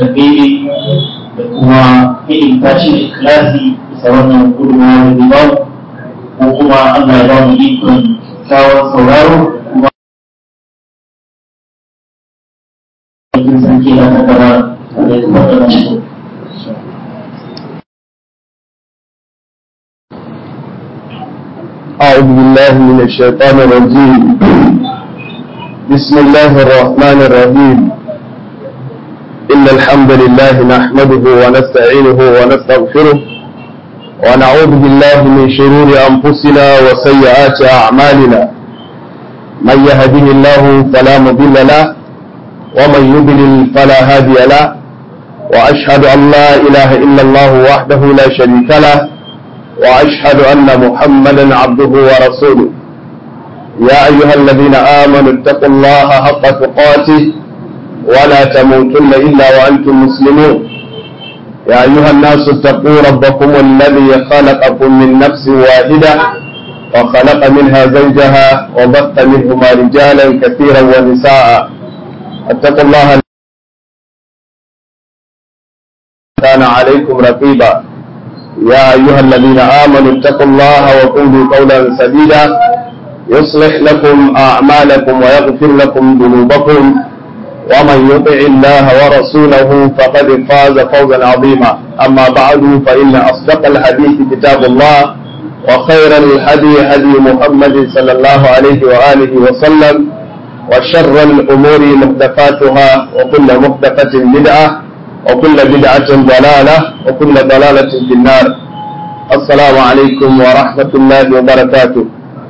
karbe da kuma irin tashi da ikilasi bisa wannan gudunmawa da ba ko kuma Allah ya ba mu ikon kyawun sauraro kuma aikin sarki na takara da ya taɓa shi. أعوذ بالله من الشيطان الرجيم بسم الله الرحمن الرحيم إن الحمد لله نحمده ونستعينه ونستغفره ونعوذ بالله من شرور أنفسنا وسيئات أعمالنا من يهده الله فلا مضل له ومن يضلل فلا هادي له وأشهد أن لا إله إلا الله وحده لا شريك له وأشهد أن محمدا عبده ورسوله يا أيها الذين آمنوا اتقوا الله حق تقاته ولا تموتن إلا وأنتم مسلمون يا أيها الناس اتقوا ربكم الذي خلقكم من نفس واحدة وخلق منها زوجها وبث منهما رجالا كثيرا ونساء اتقوا الله كان عليكم رقيبا يا أيها الذين آمنوا اتقوا الله وقولوا قولا سديدا يصلح لكم أعمالكم ويغفر لكم ذنوبكم ومن يطع الله ورسوله فقد فاز فوزا عظيما أما بعد فإن أصدق الحديث كتاب الله وخير الهدي هدي محمد صلى الله عليه وآله وسلم وشر الأمور محدثاتها وكل محدثة بدعة وكل بدعة ضلالة وكل ضلالة في النار السلام عليكم ورحمة الله وبركاته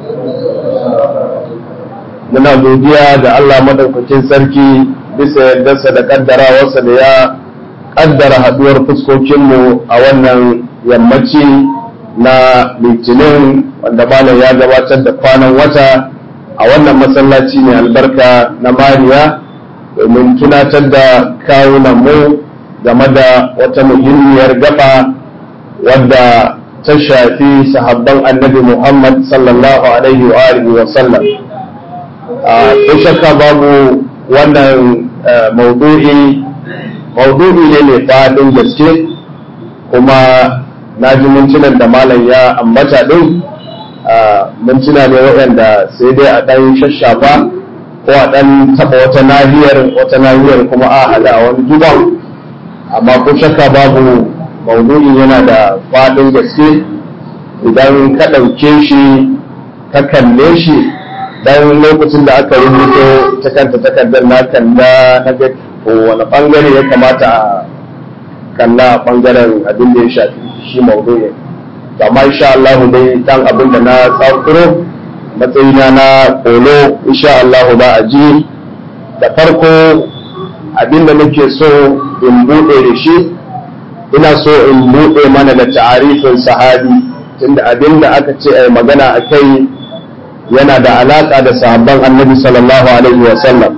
muna godiya da Allah madaukakin sarki bisa yardarsa da kaddarawarsa da ya kaddara haduwar fuskokinmu a wannan yammaci na litinin wanda malam ya gabatar da kwanan wata a wannan masallaci mai albarka na mariya domin tunatar da kawunan mu game da wata muhimmiyar gaba wadda ta shafi sahabban annabi Muhammad sallallahu alaihi wa alihi wa sallam ko shakka babu wannan maudu'i maudu'i ne mai faɗin gaske kuma na ji mintunan da malam ya ambata ɗin mintuna ne waɗanda sai dai a ɗan shashafa ko a ɗan taɓa wata nahiyar wata nahiyar kuma a haɗa a wani duban amma ko shakka babu maudu'in yana da faɗin gaske idan ka ɗauke shi ka kalle shi dan lokacin da aka rubuto ta kanta takardar na kalla na ga wani bangare ya kamata a kalla a bangaren abin da ya shafi shi maudu'in amma insha Allah dai dan abin da na tsakuro matsayina na kolo insha Allah ba a ji da farko abin da nake so in buɗe da shi ina so in buɗe mana da ta'arifin sahabi tunda abin da aka ce ai magana a kai yana da alaƙa da sahabban annabi sallallahu alaihi wa sallam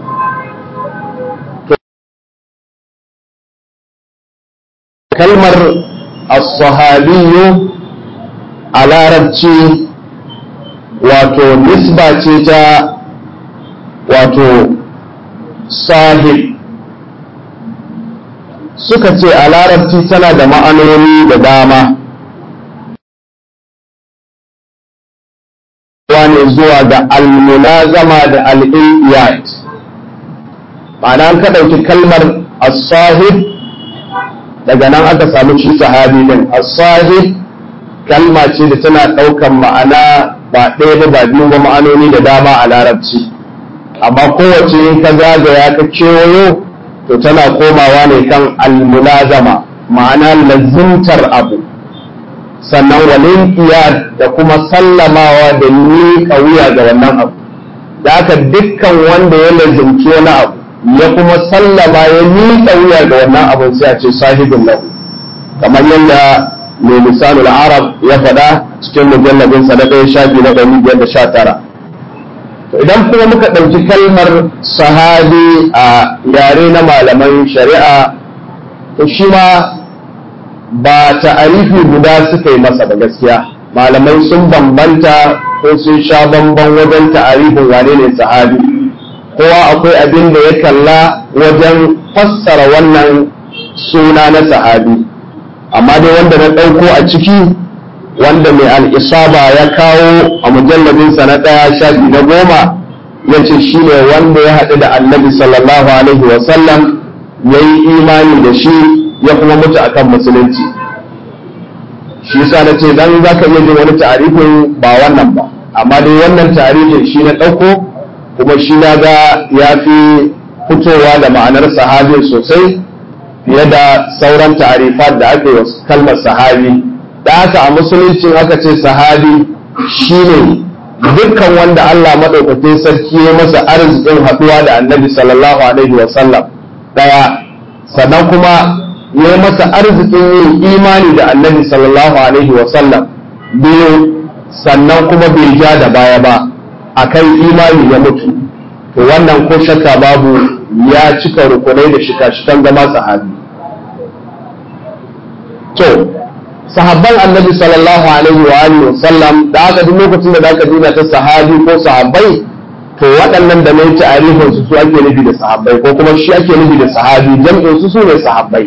kalmar as-sahabiyyu a larabci wato nisba ce ta wato sahib suka ce a larabci tana da ma'anoni da dama ne zuwa ga almunazama da al'iyat ma'ana an ka ɗauki kalmar as-sahib daga nan aka samu shi sahabi din as-sahib kalma ce da tana ɗaukan ma'ana ba ɗaya ba ba biyu ba ma'anoni da dama a larabci amma kowace ka zagaya ka kewayo to tana komawa ne kan almunazama ma'ana lazimtar abu sannan walin iya da kuma sallamawa da miƙa wuya ga wannan abu da haka dukkan wanda ya lazimci wani abu ya kuma sallama ya miƙa wuya ga wannan abun sai a ce sahibin lahu kamar yadda mai misalul arab ya faɗa cikin mujallabin sa na ɗaya shafi na ɗari biyar da sha tara to idan kuma muka ɗauki kalmar sahabi a yare na malaman shari'a to shi ma ba ta'arifi guda suka yi masa da gaskiya malamai sun bambanta ko sun sha bamban wajen ta'arifin wane ne sahabi kowa akwai abin da ya kalla wajen fassara wannan suna na sahabi amma dai wanda na ɗauko a ciki wanda mai al'isaba ya kawo a mujalladinsa na ɗaya shafi na goma ya ce shi ne wanda ya haɗu da annabi sallallahu alaihi wasallam ya yi imani da shi ya kuma mutu akan musulunci shi yasa na ce dan za ka iya jin wani tarifin ba wannan ba amma dai wannan tarifin shi na ɗauko kuma shi na ga ya fi fitowa da ma'anar sahabi sosai fiye da sauran tarifat da aka yi wa kalmar sahabi da haka a musulunci aka ce sahabi shine dukkan wanda Allah maɗaukakin sarki ya masa arzikin haɗuwa da annabi sallallahu alaihi wa sallam ɗaya sannan kuma ya yi masa arzikin yin imani da annabi sallallahu alaihi wa sallam biyu sannan kuma bai ja da baya ba akan imani ya mutu to wannan ko shakka babu ya cika rukunai da shika-shikan zama sahabi to sahabban annabi sallallahu alaihi wa alihi wasallam da aka duk lokacin da aka dina ta sahabi ko sahabbai to waɗannan da mai ta'arifin su su ake nufi da sahabbai ko kuma shi ake nufi da sahabi jam'in su su ne sahabbai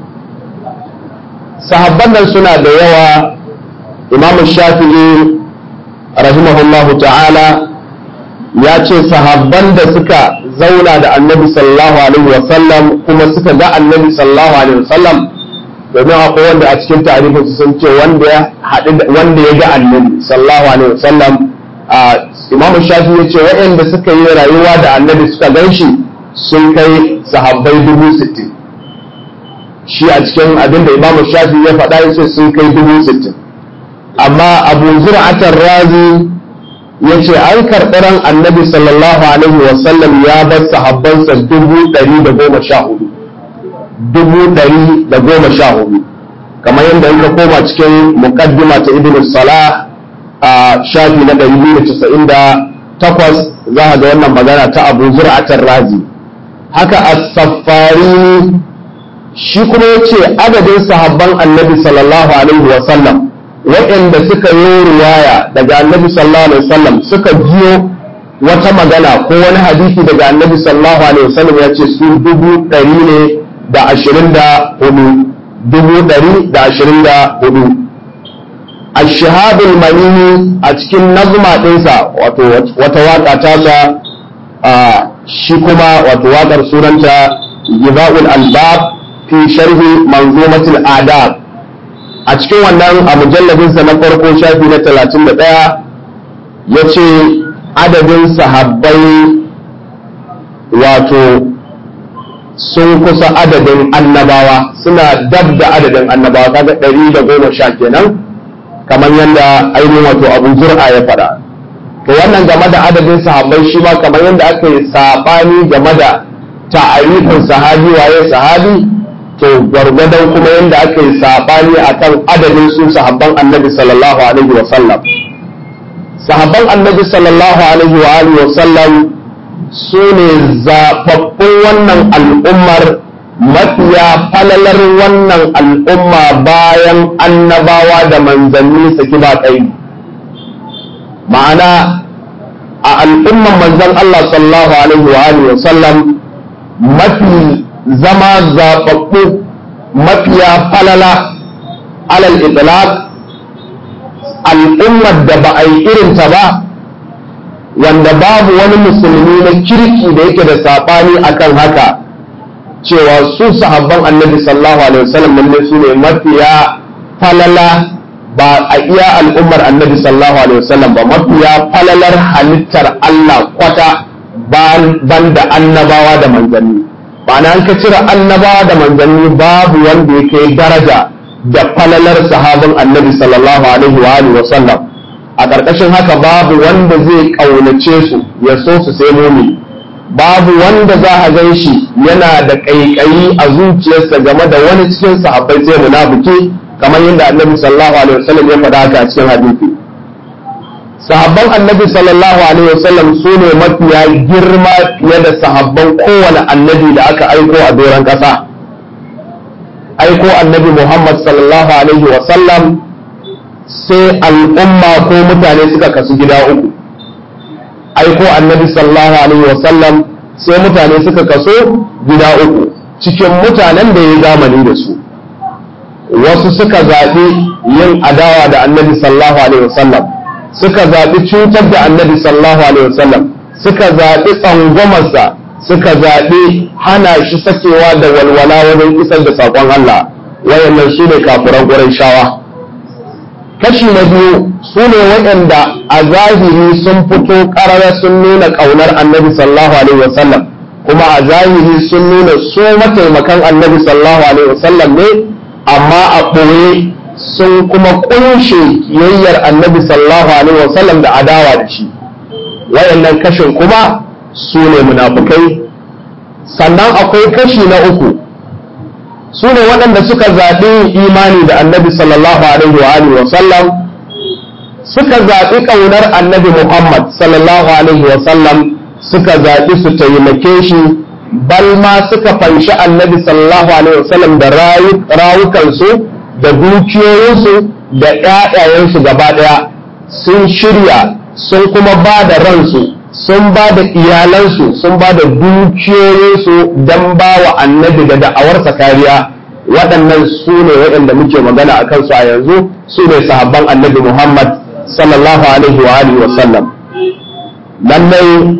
sahabban nan suna da yawa imam shafi'i rahimahullahu ta'ala ya ce sahabban da suka zauna da annabi sallallahu alaihi wasallam kuma suka ga annabi sallallahu alaihi wasallam domin akwai wanda a cikin tarihin sun ce wanda ya haɗu wanda ya ga annabi sallallahu alaihi wasallam a imamu shafi ya ce waɗanda suka yi rayuwa da annabi suka gan shi sun kai sahabbai dubu sittin shi a cikin abinda imamu shafi ya faɗa ya ce sun kai dubu sittin amma abu zur'atar razi ya ce an karɓi ran annabi sallallahu alaihi wasallam ya bar sahabbansa dubu ɗari da goma sha hudu dubu ɗari da goma sha hudu kamar yadda in ka koma cikin muqaddima ta ibn salah a shafi na ɗari biyu da casa'in da takwas za ga wannan magana ta abu zur'atar razi haka as-saffari shi kuma ya ce adadin sahabban annabi sallallahu alaihi wasallam waɗanda suka yi ruwaya daga annabi sallallahu alaihi wasallam suka jiyo wata magana ko wani hadisi daga annabi sallallahu alaihi wasallam ya ce su dubu ɗari ne da ashirin da hudu dubu ɗari da ashirin da hudu ashahabul manini a cikin nazma ɗinsa wato wata waƙa tasa shi kuma wato waƙar sunanta giba'ul albab fi sharhi manzumatul adab a cikin wannan a mujalladinsa na farko shafi na talatin da ɗaya ya ce adadin sahabbai wato sun kusa adadin annabawa suna dab da adadin annabawa kaga ɗari da goma sha kenan kamar yadda ainihin wato abu zur'a ya faɗa to wannan game da adadin sahabbai shi ma kamar yadda aka yi saɓani game da ta'arifin sahabi waye sahabi to gwargwadon kuma yadda aka yi saɓani akan adadin su sahabban annabi sallallahu alaihi wa sallam sahabban annabi sallallahu alaihi wa alihi wa sallam su ne zaɓaɓɓun wannan al'ummar mafiya falalar wannan al'umma bayan annabawa da manzanni saki ba tsayi ma'ana a al'umman manzan Allah sallallahu alaihi wa alihi wa sallam mafi zama zaɓaɓɓu mafiya falala alal itlaq al'ummar da ba a yi irinta ba wanda babu wani musulmi na kirki da yake da saɓani akan haka cewa su sahabban annabi sallallahu alaihi wasallam lalle su ne mafiya falala ba a iya al'ummar annabi sallallahu alaihi wasallam ba mafiya falalar halittar Allah kwata ban da annabawa da manzanni ma'ana an ka cire annabawa da manzanni babu wanda ya kai daraja da falalar sahabin annabi sallallahu alaihi wa alihi wasallam a ƙarƙashin haka babu wanda zai ƙaunace su ya so su sai mumi babu wanda za a gan shi yana da ƙaiƙayi a zuciyarsa game da wani cikin sahabbai sai munafiki kamar yadda annabi sallallahu alaihi wasallam ya faɗa haka a cikin hadisi sahabban annabi sallallahu alaihi wasallam su ne mafiya girma fiye da sahabban kowane annabi da aka aiko a doron ƙasa aiko annabi muhammad sallallahu alaihi wasallam sai al'umma ko mutane suka kasu gida uku aiko annabi sallallahu alaihi wasallam sai mutane suka kaso gida uku cikin mutanen da ya zamani da su wasu suka zaɓi yin adawa da annabi sallallahu alaihi wasallam suka zaɓi cutar da annabi sallallahu alaihi wasallam suka zaɓi tsangwamarsa suka zaɓi hana shi sakewa da walwala wajen isar da saƙon Allah wayannan su ne kafuran shawa. kashi na biyu su ne waɗanda a zahiri sun fito ƙarara sun nuna ƙaunar annabi sallallahu alaihi wasallam kuma a zahiri sun nuna su mataimakan annabi sallallahu alaihi wasallam ne amma a ɓoye sun kuma ƙunshe kiyayyar annabi sallallahu alaihi wasallam da adawa da shi wayannan kashin kuma su ne munafukai sannan akwai kashi na uku su ne waɗanda suka zaɓi imani da annabi sallallahu alaihi wa alihi wa sallam suka zaɓi ƙaunar annabi muhammad sallallahu alaihi wa sallam suka zaɓi su taimake shi bal ma suka fanshi annabi sallallahu alaihi wa sallam da rawukansu da dukiyoyinsu da ƴaƴayensu gaba ɗaya sun shirya sun kuma ba da ransu sun ba da iyalansu sun ba da dukiyoyinsu don ba wa annabi da da'awarsa kariya waɗannan su ne waɗanda muke magana a kansu a yanzu su ne sahabban annabi muhammad sallallahu alaihi wa alihi wa sallam lallai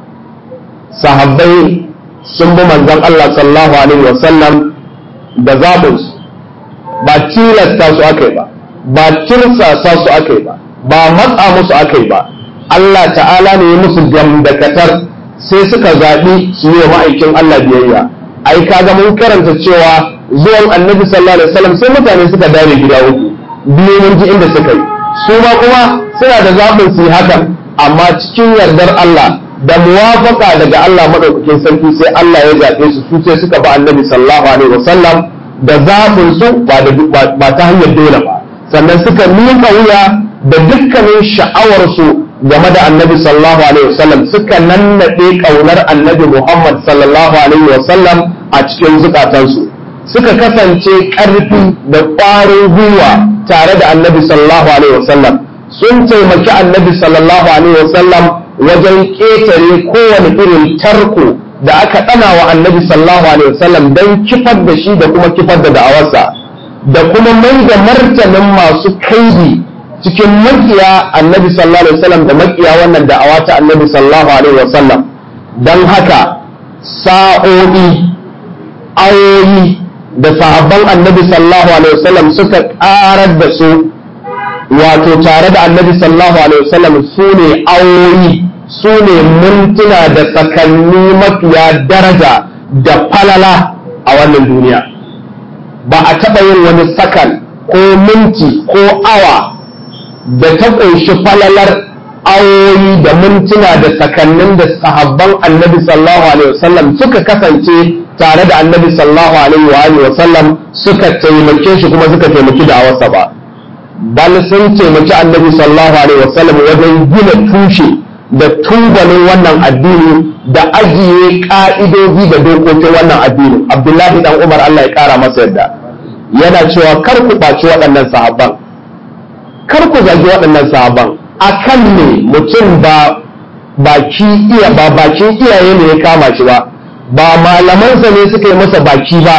sahabbai sun bi manzon Allah sallallahu alaihi wa sallam da zaɓinsu ba tilasta su aka yi ba ba tirsasa su aka yi ba ba matsa musu aka yi ba Allah ta'ala ne ya musu gamdakatar sai suka zaɓi su yi wa ma'aikin Allah biyayya ai kaga mun karanta cewa zuwan annabi sallallahu alaihi wasallam sai mutane suka dare gida uku biyu mun ji inda suka yi su ma kuma suna da zaɓin su yi hakan amma cikin yardar Allah da muwafaka daga Allah madaukakin sarki sai Allah ya zaɓe su su sai suka ba annabi sallallahu alaihi wasallam da zaɓin su ba ta hanyar dole ba sannan suka miƙa wuya da dukkanin sha'awarsu game da annabi sallallahu alaihi wasallam suka nannaɗe ƙaunar annabi Muhammad sallallahu alaihi wasallam a cikin zukatansu suka kasance ƙarfi da ƙwarin gwiwa tare da annabi sallallahu alaihi wasallam sun taimaki annabi sallallahu alaihi wasallam wajen ƙetare kowane irin tarko da aka ɗana wa annabi sallallahu alaihi wasallam don kifar da shi da kuma kifar da da'awarsa da kuma mai da martanin masu kaidi cikin makiya annabi sallallahu alaihi wasallam da makiya wannan da'awa ta annabi sallallahu alaihi wasallam don haka sa'o'i ayoyi da sahabban annabi sallallahu alaihi wasallam suka karar da su wato tare da annabi sallallahu alaihi wasallam su ne ayoyi su ne mintuna da sakanni mafiya daraja da falala a wannan duniya ba a taɓa yin wani sakan ko minti ko awa da ta ƙunshi falalar awoyi da mintuna da sakannin da sahabban annabi sallallahu alaihi wasallam suka kasance tare da annabi sallallahu alaihi wa wasallam suka taimake shi kuma suka taimaki da awarsa ba bal sun taimaki annabi sallallahu alaihi wasallam wajen gina tushe da tubalin wannan addini da ajiye ka'idoji da dokokin wannan addini abdullahi dan umar Allah ya kara masa yadda yana cewa kar ku ɓaci waɗannan sahabban kar ku zagi waɗannan sahabban akan ne mutum ba baki iya ba bakin iyaye ne ya kama shi ba ba malamansa ne suka yi masa baki ba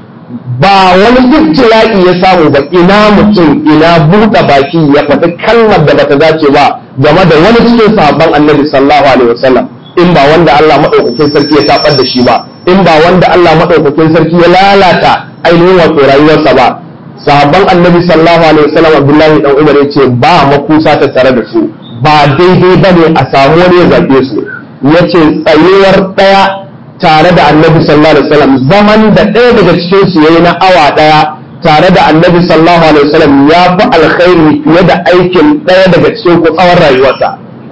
ba wani ibtila'i ya samu ba ina mutum ina buɗe baki ya faɗi kalmar da bata dace ba game da wani cikin sahabban annabi sallallahu alaihi wasallam in ba wanda Allah madaukakin sarki ya tabar da shi ba in ba wanda Allah madaukakin sarki ya lalata ainihin wato rayuwarsa ba sahabban annabi sallallahu alaihi wasallam abdullahi dan umar ya ce ba makusa ta tare da su ba daidai bane a samu wani ya zabe su yace tsayuwar daya tare da annabi sallallahu alaihi wasallam zaman da ɗaya daga cikin su yayi na awa daya tare da annabi sallallahu alaihi wasallam ya fi alkhairi fiye da aikin ɗaya daga cikin ku tsawon rayuwarsa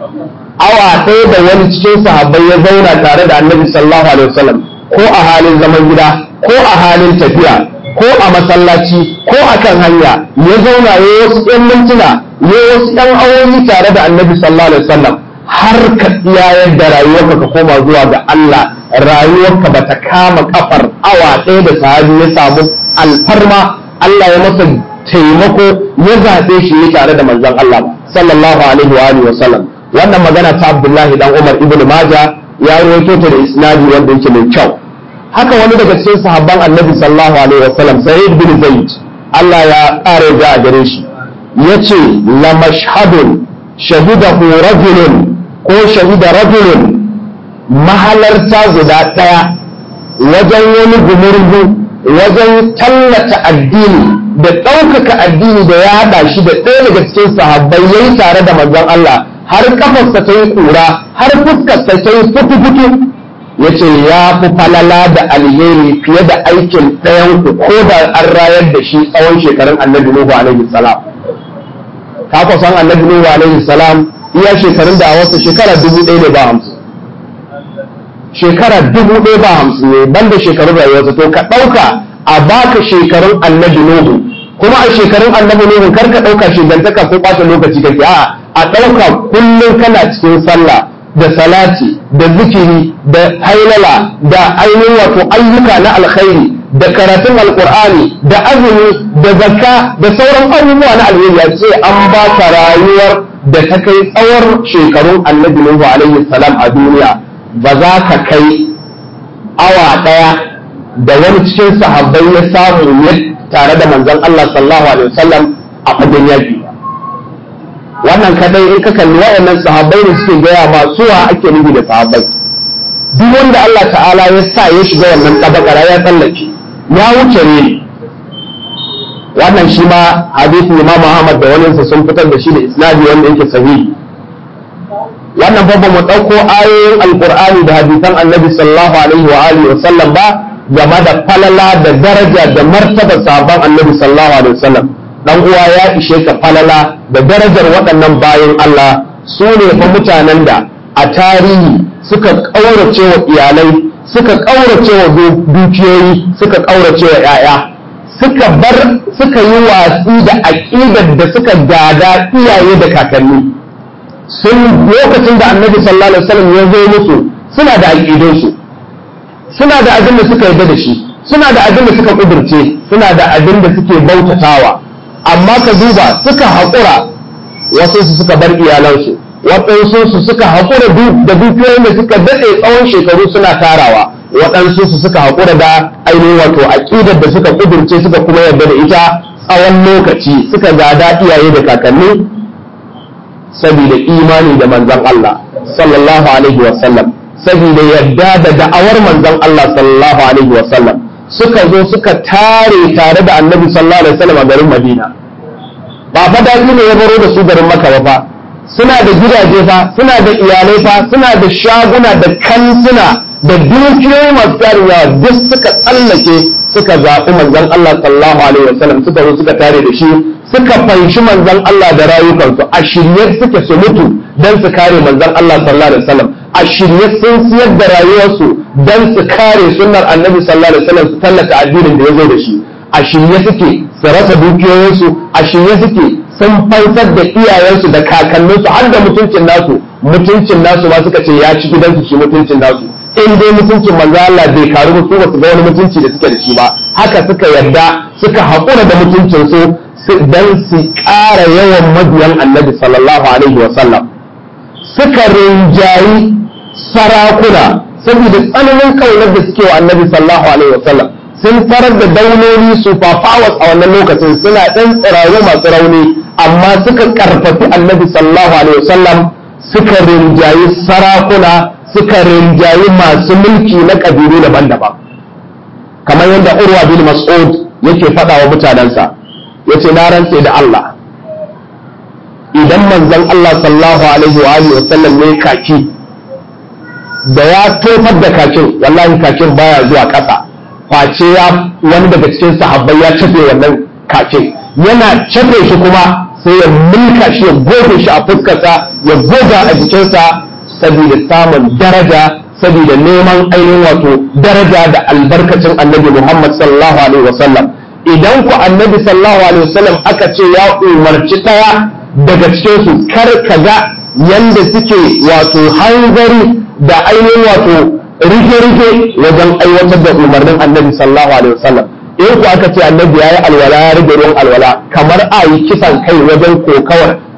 awa ɗaya da wani cikin sahabbai ya zauna tare da annabi sallallahu alaihi wasallam ko a halin zaman gida ko a halin tafiya ko a masallaci ko a kan hanya ya zauna ya wasu ‘yan mintuna ya wasu ‘yan awoyi tare da annabi sallallahu alaihi wasallam har ka tsiyayar da rayuwarka ka koma zuwa ga Allah rayuwarka ba ta kama kafar awa ɗaya da sahabi ya samu alfarma Allah ya masa taimako ya zaɓe shi ne tare da manzon Allah sallallahu alaihi wa alihi wasallam wannan magana ta Abdullahi dan Umar ibn Majah ya rawaito ta da isnadi wanda yake mai kyau haka wani daga cikin sahabban annabi sallallahu alaihi wasallam sa'id bin zaid Allah ya ƙara da a gare shi yace la mashhadun shahidahu rajulun ko shahida rajulun mahalarta guda ɗaya wajen wani gumurgu wajen tallata addini da ɗaukaka addini da ya haɗa shi da ɗaya daga cikin sahabbai yayi tare da manzon Allah har kafarsa ta yi ƙura har fuskarsa ta yi futu-futu ya ce ya fi falala da alheri fiye da aikin ɗayan ku ko da an rayar da shi tsawon shekarun annabi Nuhu alaihi salam ka ku san annabi Nuhu alaihi salam iya shekarun da a wasu shekara dubu ɗaya ne ba hamsin shekara dubu ɗaya ba hamsin ne banda shekarun rayuwarsa to ka ɗauka a baka shekarun annabi Nuhu kuma a shekarun annabi Nuhu kar ka ɗauka shigantaka ko ɓata lokaci kake a'a a ɗauka kullum kana cikin sallah da salati da zikiri da hailala da ainihin wato ayyuka na alkhairi da karatun alkur'ani da azumi da zakka da sauran abubuwa na alheri ya ce an ba ka rayuwar da ta kai tsawon shekarun annabi Nuhu alaihi salam a duniya ba za ka kai awa ɗaya da wani cikin sahabbai ya samu ya tare da manzon Allah sallallahu alaihi wasallam a fagen yaki wannan kadai in ka kalli waɗannan sahabbai ne suke gaya ma suwa ake nufi da sahabbai duk wanda Allah ta'ala ya sa ya shiga wannan tabakara ya tsallake ya wuce ne wannan shi ma hadisi Imam Muhammad da wani sun fitar da shi da isnadi wanda yake sahihi wannan fa mu ɗauko ayoyin alqur'ani da hadisan annabi sallallahu alaihi wa alihi wa sallam ba game da falala da daraja da martaba sahabban annabi sallallahu alaihi wa sallam dan uwa ya ishe ka falala da darajar waɗannan bayan Allah su ne fa mutanen da a tarihi suka ƙaurace wa iyalai suka ƙaurace wa dukiyoyi suka ƙaurace wa 'ya'ya suka bar suka yi watsi da aƙidar da suka gada iyaye da kakanni sun lokacin da annabi sallallahu alaihi wasallam ya zo musu suna da aƙidunsu suna da abin da suka yarda da shi suna da abin da suka kudurce suna da abin da suke bautatawa amma ka duba suka haƙura wasu su suka bar iyalansu waɗansu su suka haƙura da dukiyoyin da suka daɗe tsawon shekaru suna tarawa waɗansu su suka haƙura da ainihin wato aƙidar da suka ƙudurce suka kuma yarda da ita tsawon lokaci suka gada iyaye da kakanni saboda imani da manzon Allah sallallahu alaihi wa sallam saboda yarda da da'awar manzon Allah sallallahu alaihi wa sallam suka zo suka tare tare da annabi sallallahu alaihi wasallam a garin Madina ba fa daɗi ne ya baro da su garin Makka ba fa suna da gidaje fa suna da iyalai fa suna da shaguna da kantuna da dukiyoyi masu tarin yawa duk suka tsallake suka zaɓi manzon Allah sallallahu alaihi wasallam suka zo suka tare da shi suka fanshi manzon Allah da rayukansu a shirye suke su mutu don su kare manzon Allah sallallahu alaihi wasallam a shirye sun siyar da rayuwarsu don su kare sunnar annabi sallallahu alaihi wasallam su tallata addinin da ya zo da shi a shirye suke su rasa dukiyoyinsu a shirye suke sun fansar da iyayensu da kakanninsu har da mutuncin nasu mutuncin nasu ma suka ce ya ci gidansu shi mutuncin nasu in dai mutuncin manzo Allah bai karu su ba su ga wani mutunci da suke da shi ba haka suka yarda suka haƙura da mutuncin su dan su ƙara yawan mabiyan annabi sallallahu alaihi wa sallam suka rinjayi sarakuna saboda tsananin kaunar da suke wa annabi sallallahu alaihi wasallam sun tarar da daunoni su fafawas a wannan lokacin suna ɗan tsiraru masu rauni amma suka karfafi annabi sallallahu alaihi wasallam suka rinjayi sarakuna suka rinjayi masu mulki na ƙabilu daban-daban kamar yadda urwa bin mas'ud yake faɗa wa mutanensa yace na rantse da Allah idan manzon Allah sallallahu alaihi wa alihi wasallam ne kaki da ya tofar da kakin wallahi kakin baya zuwa ƙasa face ya wani daga cikin sahabbai ya cafe wannan kakin yana cafe shi kuma sai ya mulka shi ya goge shi a fuskarsa ya goga a jikinsa saboda samun daraja saboda neman ainihin wato daraja da albarkacin annabi Muhammad sallallahu alaihi wasallam idan ku annabi sallallahu alaihi wasallam aka ce ya umarci ɗaya daga cikinsu kar ka ga yanda suke wato hanzari da ainihin wato rike-rike wajen aiwatar da umarnin annabi sallallahu alaihi wasallam in ku aka ce annabi ya yi alwala ya rage ruwan alwala kamar a yi kisan kai wajen kokawar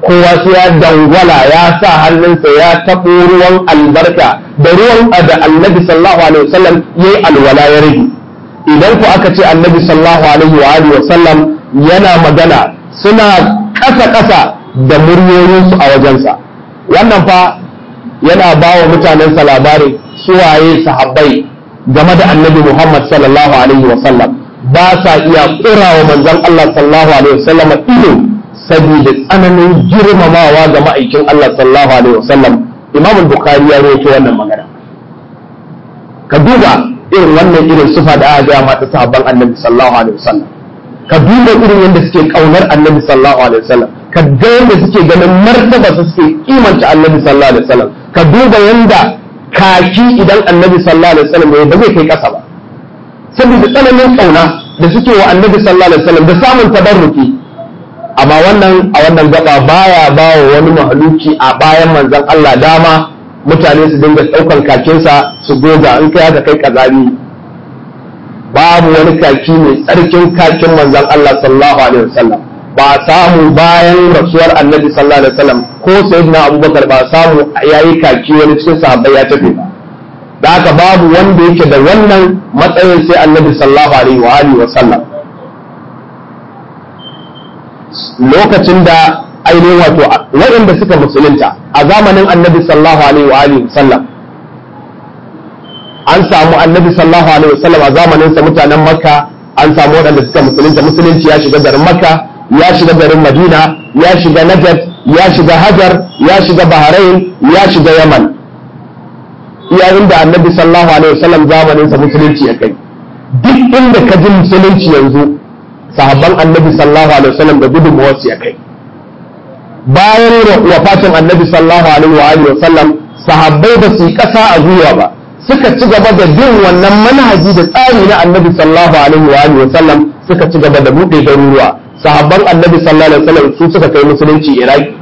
kowa sai ya dangwala ya sa hannunsa ya taɓo ruwan albarka da ruwan da annabi sallallahu alaihi wasallam ya yi alwala ya rage idan ku aka ce annabi sallallahu alaihi wa alihi wasallam yana magana suna ƙasa ƙasa da muryoyinsu a wajensa wannan fa yana ba wa mutanensa labari suwaye sahabbai game da annabi Muhammad sallallahu alaihi wasallam ba sa iya ƙura wa manzon Allah sallallahu alaihi wasallam ido saboda tsananin girmamawa ga ma'aikin Allah sallallahu alaihi wasallam Imam Bukhari ya rawaito wannan magana ka duba irin wannan irin sufa da aka ga mata sahabban Annabi sallallahu alaihi wasallam ka duba irin yadda suke kaunar Annabi sallallahu alaihi wasallam ka ga yadda suke ganin martaba su suke kimanta Annabi sallallahu alaihi wasallam ka duba yadda kaki idan Annabi sallallahu alaihi wasallam ba zai kai kasa ba saboda tsananin kauna da suke wa Annabi sallallahu alaihi wasallam da samun tabarruki amma wannan a wannan gaba baya ba wa wani mahaluki a bayan manzon Allah dama mutane su dinga ɗaukan kakinsa su goga in kai haka kai kazami babu wani kaki mai tsarkin kakin manzon Allah sallallahu alaihi wasallam ba samu bayan rasuwar annabi sallallahu alaihi wasallam ko sayyidina abubakar ba samu yayi kaki wani cikin sahabbai ya tafi ba da haka babu wanda yake da wannan matsayin sai annabi sallallahu alaihi wa alihi wasallam lokacin da ainihin wato waɗanda suka musulunta a zamanin annabi sallallahu alaihi wa alihi sallam an samu annabi sallallahu alaihi wasallam a zamanin sa mutanen makka an samu waɗanda suka musulunta musulunci ya shiga garin makka ya shiga garin madina ya shiga najd ya shiga hajar ya shiga bahrain ya shiga yaman iya inda annabi sallallahu alaihi wasallam zamanin sa musulunci ya kai duk inda ka ji musulunci yanzu sahabban annabi sallallahu alaihi wasallam da gudunmuwar su ya kai bayan wafatin annabi sallallahu alaihi wa alihi wasallam sahabbai ba su yi kasa a gwiwa ba suka ci gaba da bin wannan manhaji da tsari na annabi sallallahu alaihi wa alihi wasallam suka ci gaba da buɗe garuruwa sahabban annabi sallallahu alaihi wasallam su suka kai musulunci iraki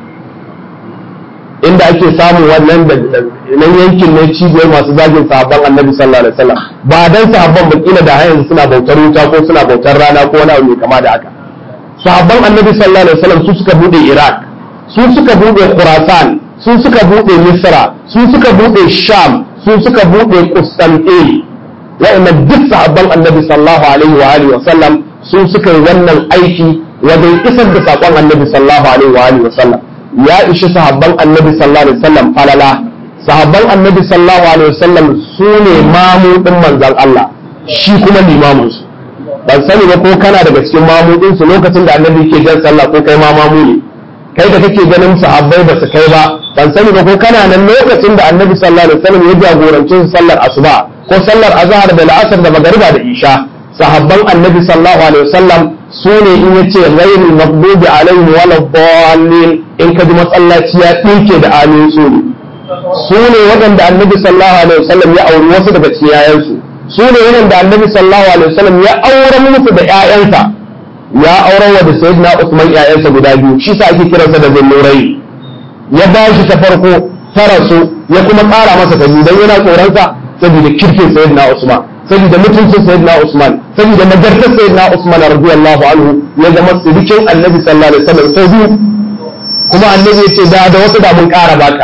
inda ake samun wannan da nan yankin ne cibiyar masu zagin sahabban annabi sallallahu alaihi wasallam ba dan sahabban ba kila da yanzu suna bautar wuta ko suna bautar rana ko wani abu mai kama da haka sahabban annabi sallallahu alaihi wasallam su suka bude iraq su suka bude khurasan su suka bude misra su suka bude sham su suka bude qustantin wa'annan duk sahabban annabi sallallahu alaihi wa alihi wasallam su suka yi wannan aiki wajen isar da sakon annabi sallallahu alaihi wa alihi wasallam ya ishi sahabban annabi sallallahu alaihi wasallam falala sahabban annabi sallallahu alaihi wasallam su ne mamudin manzon Allah shi kuma limamin su ban sani ba ko kana daga cikin mamudin su lokacin da annabi ke jan sallah ko kai ma mamu ne kai da kake ganin sahabbai ba su kai ba ban sani ba ko kana nan lokacin da annabi sallallahu alaihi wasallam ya jagorance su sallar asuba ko sallar azhar da la'asar da magariba da isha sahabban annabi sallallahu alaihi wasallam su ne in ya ce ghairul maghdubi alaihim wala dallin in ka ji masallaci ya dinke da amin su ne su ne waɗanda annabi sallallahu alaihi wasallam ya auri wasu daga cikin yayansu su ne waɗanda annabi sallallahu alaihi wasallam ya auren musu da ƴaƴansa ya auren wa da sayyidina Usman ƴaƴansa guda biyu shi sa ake kiransa da zullurai ya ba shi ta farko ta rasu ya kuma ƙara masa ta biyu dan yana tsoronsa saboda kirkin sayyidina Usman saboda mutuncin sayyidina Usman saboda nagartar sayyidina Usman radiyallahu anhu ya zama sirikin annabi sallallahu alaihi wasallam sau biyu kuma annabi ya ce da da wasu da mun ƙara baka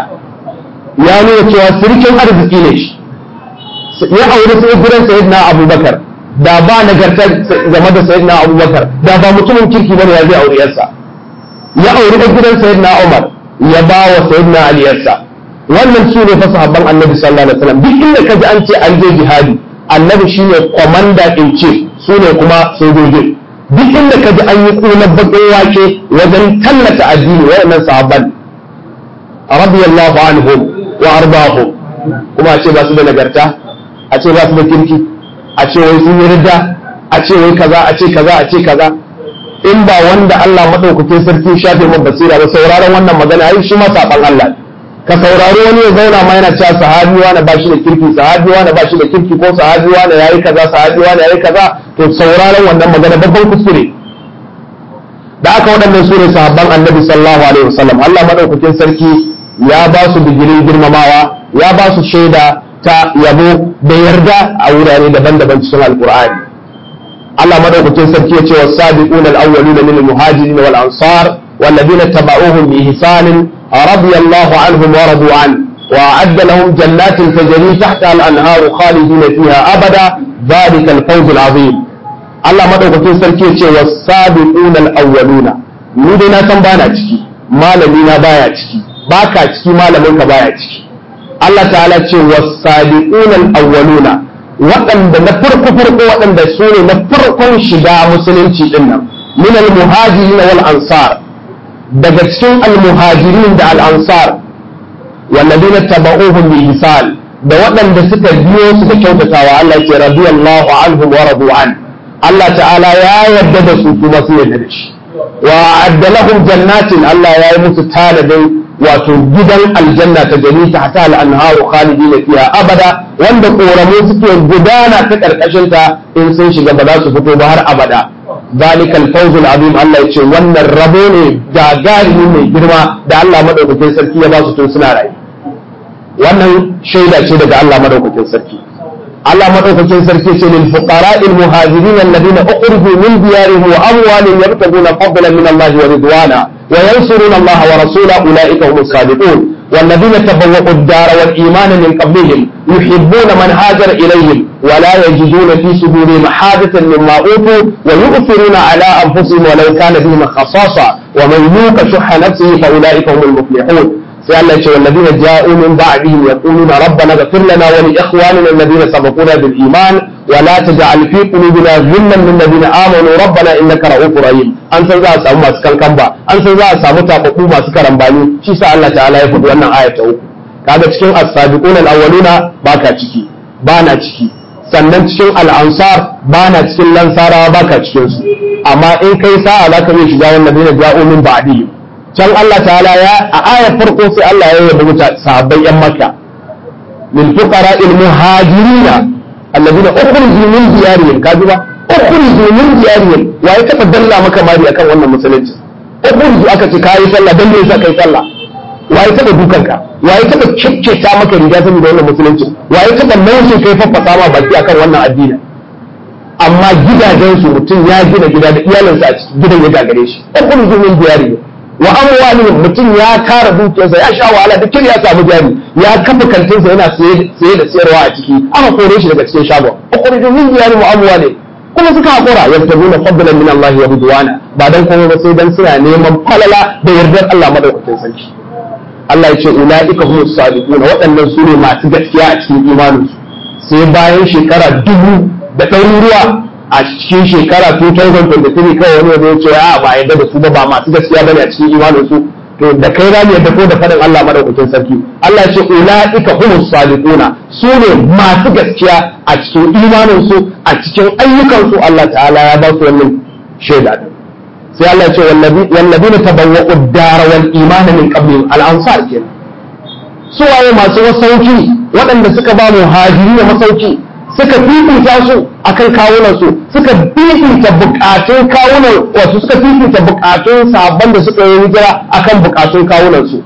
ya nuna cewa sirikin arziki ne shi ya aure sai gidan sayyidina Abubakar da ba nagartar game da sayyidina Abubakar da ba mutumin kirki bane ya zai aure yarsa ya aure da gidan sayyidina Umar ya ba wa sayyidina Ali yarsa wannan su ne fa sahabban annabi sallallahu alaihi wasallam duk inda kaji an ce an je jihadi annabi shine commander in chief su ne kuma sojoji duk inda kaji an yi kunan bakin wake wajen tallata addini waɗannan sahabban radiyallahu anhum wa ardahum kuma a ce ba su da nagarta a ce ba su da kirki a ce wai sun yi ridda a ce wai kaza a ce kaza a ce kaza in ba wanda Allah madaukakin sarki shafe mun basira ba sauraron wannan magana ai shi ma saban Allah ka saurari wani ya zauna ma yana cewa sahabi wani ba shi da kirki sahabi wani ba shi da kirki ko sahabi wani yayi kaza sahabi wani yayi kaza to sauraron wannan magana babban kuskure da aka waɗannan su ne sahabban annabi sallallahu alaihi wasallam Allah madaukakin sarki ya ba su digirin girmamawa ya ba su shaida ta yabo da yarda a wurare daban-daban cikin alqur'ani Allah madaukakin sarki ya ce was sabiquna al-awwaluna min al-muhajirin wal ansar والذين اتبعوهم بإحسان رضي الله عنهم ورضوا عنه وأعد لهم جنات تجري تحتها الأنهار خالدين فيها أبدا ذلك الفوز العظيم الله مدوكتين سركي والسابقون الأولون ni dai na san bana ciki malami na baya ciki baka ciki malamin ka baya ciki Allah ta'ala ce was-sabiqun al-awwaluna waɗanda na farko farko waɗanda su ne na farkon shiga musulunci din nan min al-muhajirin wal ansar daga cikin al-muhajirin da al-ansar walladina tabauhum bi ihsan da waɗanda suka biyo su da kyautatawa Allah ce radiyallahu anhum wa radu an Allah ta'ala ya yarda da su kuma su yarda da shi wa adda lahum jannatin Allah ya yi musu tanadin wato gidan aljanna ta gani ta hata al-anharu khalidina fiha abada wanda koramu suke gudana ta karkashin ta in sun shiga ba za su fito ba har abada zalikal fawzul azim Allah ya ce wannan rabo ne gagarumi mai girma da Allah madaukakin sarki ya ba su tun suna rayu wannan shaida ce daga Allah madaukakin sarki Allah madaukakin sarki ce lil fuqara'il muhajirin alladhina ukhriju min diyarihim wa amwalihim yabtaguna fadlan min Allah wa ridwana wa yansuruna Allah wa rasulahu ulaika humus sadiqun والذين تبوأوا الدار والإيمان من قبلهم يحبون من هاجر إليهم ولا يجدون في صدورهم حاجة مما أوتوا ويؤثرون على أنفسهم ولو كان بهم خصاصة ومن يوق شح نفسه فأولئك هم المفلحون sai Allah ce wallazina ja'u min ba'dihim yaquluna rabbana ighfir lana wa li ikhwanina alladhina sabaquna bil iman wa la taj'al fi qulubina ghillan lil ladina amanu rabbana innaka ra'ufur rahim an san za a samu masu kankan ba an san za a samu tababbu masu karambani shi sa Allah ta'ala ya faɗi wannan aya ta uku kaga cikin as-sabiquna al-awwaluna baka ciki bana ciki sannan cikin al-ansar bana cikin lansarawa baka cikin su amma in kai sa'a zaka iya shiga wallazina ja'u min ba'dihim can Allah ta'ala ya a ayar farko sai Allah ya yabi mutane sahabbai yan Makka lil fuqara al muhajirina alladhina ukhriju min diyarihim kaji ba ukhriju min diyarihim waye taba dalla maka mari akan wannan musulunci ukhriju aka ce kai sallah dan me yasa kai sallah waye taba dukanka waye taba kikketa maka riga saboda wannan musulunci waye taba nauyin kai faffasa ma baki akan wannan addini amma gidajensu mutum ya gina gida da iyalinsa a cikin gidan ya gagare shi ukhriju min diyarihim wa amwalihim mutum ya tara dukiyarsa ya sha wahala da ya samu jari ya kafa kantinsa yana saye da sayarwa a ciki aka kore shi daga cikin shagon ukhrijum min diyarihim wa amwalihim kuma suka hakura yabtaguna fadlan min Allah wa ridwana ba dan komai ba sai dan suna neman falala da yardar Allah madaukakin sarki Allah ya ce ulaika humus sadiqun waɗannan su ne masu gaskiya a cikin imaninsu sai bayan shekara dubu da ɗaruruwa a cikin shekara 2023 kawai wani ya ce a ba yadda da su ba ba masu gaskiya bane a cikin imanin su to da kai za mu yadda ko da faɗin Allah madaukakin sarki Allah ya ce ulaika humus sadiquna su ne masu gaskiya a cikin imanin su a cikin ayyukan su Allah ta'ala ya ba su wannan shaida din sai Allah ya ce wallazina tabawwa'u ad-dara wal imana min qablihim al-ansar kenan su waye masu masauki waɗanda suka ba mu hajiri masauki suka fifita su akan kawunan su suka fifita bukatun kawunan wasu suka fifita bukatun sabon da suka yi hijira akan bukatun kawunan su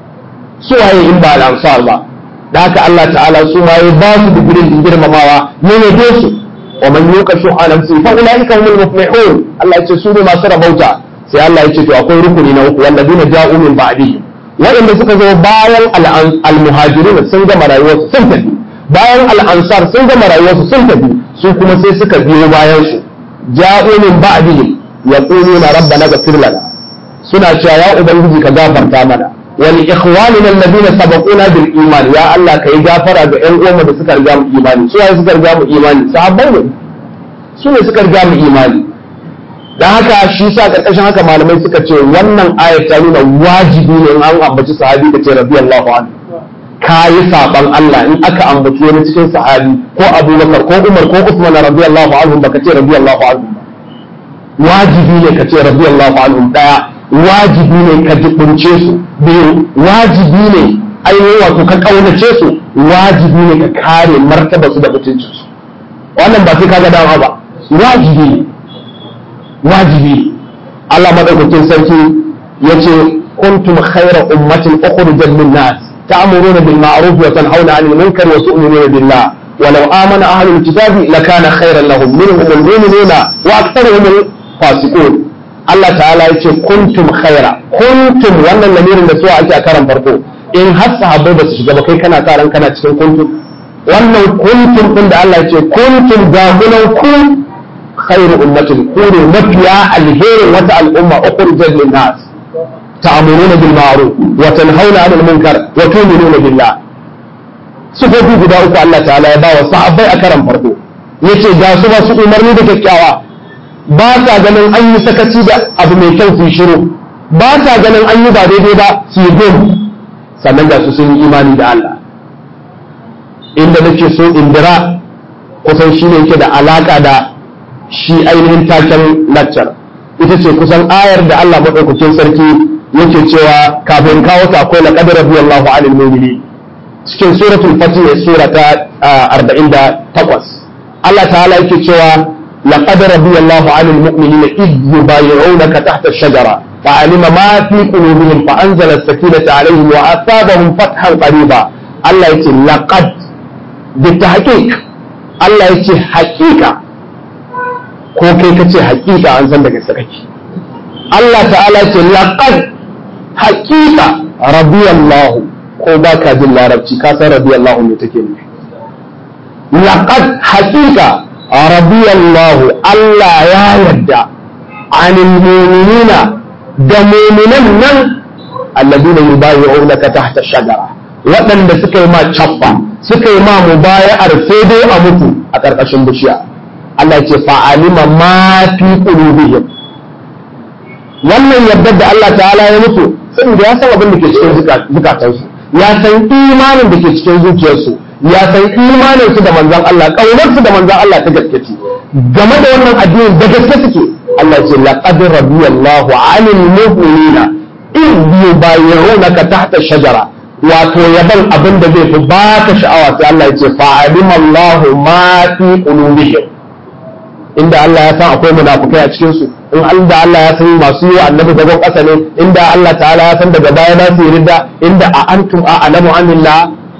su waye in ba al-ansar ba da haka Allah ta'ala su ma ya ba su digirin girmamawa ne ne su wa man yuqa shuha nafsi fa ulaika humul muflihun Allah ya ce su ne masu rabauta sai Allah ya ce to akwai rukuni na uku walladina ja'u min ba'dihim waɗanda suka zo bayan al-muhajirin sun gama rayuwarsu sun tafi bayan al'ansar sun gama rayuwarsu sun tafi su kuma sai suka biyo bayan su ja'u min ba'dihim yaquluna rabbana ghfir lana suna cewa ya ubangiji ka gafarta mana wa li ikhwanina alladhina sabaquna bil iman ya Allah kai gafara ga ƴan uwanmu da suka riga mu imani su suka riga mu imani sahabbai ne su ne suka riga mu imani dan haka shi sa karkashin haka malamai suka ce wannan ayat ta nuna wajibi ne in an ambaci sahabi ka ce radiyallahu anhu ka yi saban Allah in aka ambaci wani cikin sahabi ko Abubakar ko Umar ko Usman radiyallahu anhum baka ce radiyallahu anhum wajibi ne ka ce radiyallahu anhum daya wajibi ne ka jibince su biyu wajibi ne ainihin wato ka kaunace su wajibi ne ka kare martaba su da mutuncin su wannan ba sai ka ga dama ba wajibi ne wajibi ne Allah madaukakin sarki yace kuntum khayra ummatin ukhrijat lin-nas تأمرون بالمعروف وتنهون عن المنكر وتؤمنون بالله ولو آمن أهل الكتاب لكان خيرا لهم منهم المؤمنون وأكثرهم الفاسقون Allah ta'ala ya ce kuntum khaira kuntum wannan lamirin da suwa ake a karan farko in har sahabbai ba su shiga ba kai kana sa ran kana cikin kuntum wannan kuntum din da Allah ya ce kuntum gagunan ku khairu ummatin ku ne mafiya alherin wata al'umma ukhrijat lin nas ta'muruna bil ma'ruf wa tanhauna 'anil munkar wa tu'minuna billah sifofi guda uku Allah ta'ala ya bawa sahabbai a karan farko yace ga su ba su umarni da kyakkyawa ba sa ganin an yi sakaci da abu mai kyau su shiru ba sa ganin an yi ba daidai ba su yi gum sannan ga su sun yi imani da Allah inda nake so indira kusan shi ne yake da alaka da shi ainihin taken laccar ita ce kusan ayar da Allah maɗaukakin sarki yake cewa kafin kawo ta akwai laqad radiyallahu 'anil mu'minin cikin suratul fatih sura ta 48 Allah ta'ala yake cewa laqad radiyallahu 'anil mu'minina id yubayyi'unaka tahta ash-shajara fa'alima ma fi qulubihim fa anzala as-sakinata 'alayhim wa asabahum fathan qariba Allah yace laqad bitahqiq Allah yace haqiqa ko kai kace haqiqa an san daga sakaki Allah ta'ala yace laqad haqiqa radiyallahu ko ba ka jin larabci ka san radiyallahu ne take nufi laqad haqiqa radiyallahu Allah ya yarda anil mu'minina da mu'minan nan alladina yubayi'unaka tahta shajara waɗanda suka yi ma cappa suka yi ma mubaya'ar sai dai a mutu a ƙarƙashin bishiya Allah ya ce fa'alima ma fi qulubihim wannan yardar da Allah ta'ala ya mutu saboda ya san abin da ke cikin zukatansu ya san imanin da ke cikin zuciyarsu ya san imanin su da manzon Allah kaunar su da manzon Allah ta gaske ce game da wannan addini da gaske suke Allah ya ce laqad radiyallahu 'anil mu'minina in yubayyunaka tahta shajara wato yaban abin da zai fi baka sha'awa sai Allah ya ce fa'alima Allahu ma fi qulubihim inda Allah ya san akwai munafukai a cikin su in inda Allah ya san masu yi wa annabi zagon ƙasa ne inda Allah ta'ala ya san daga baya na su ridda inda a antum a alamu anillah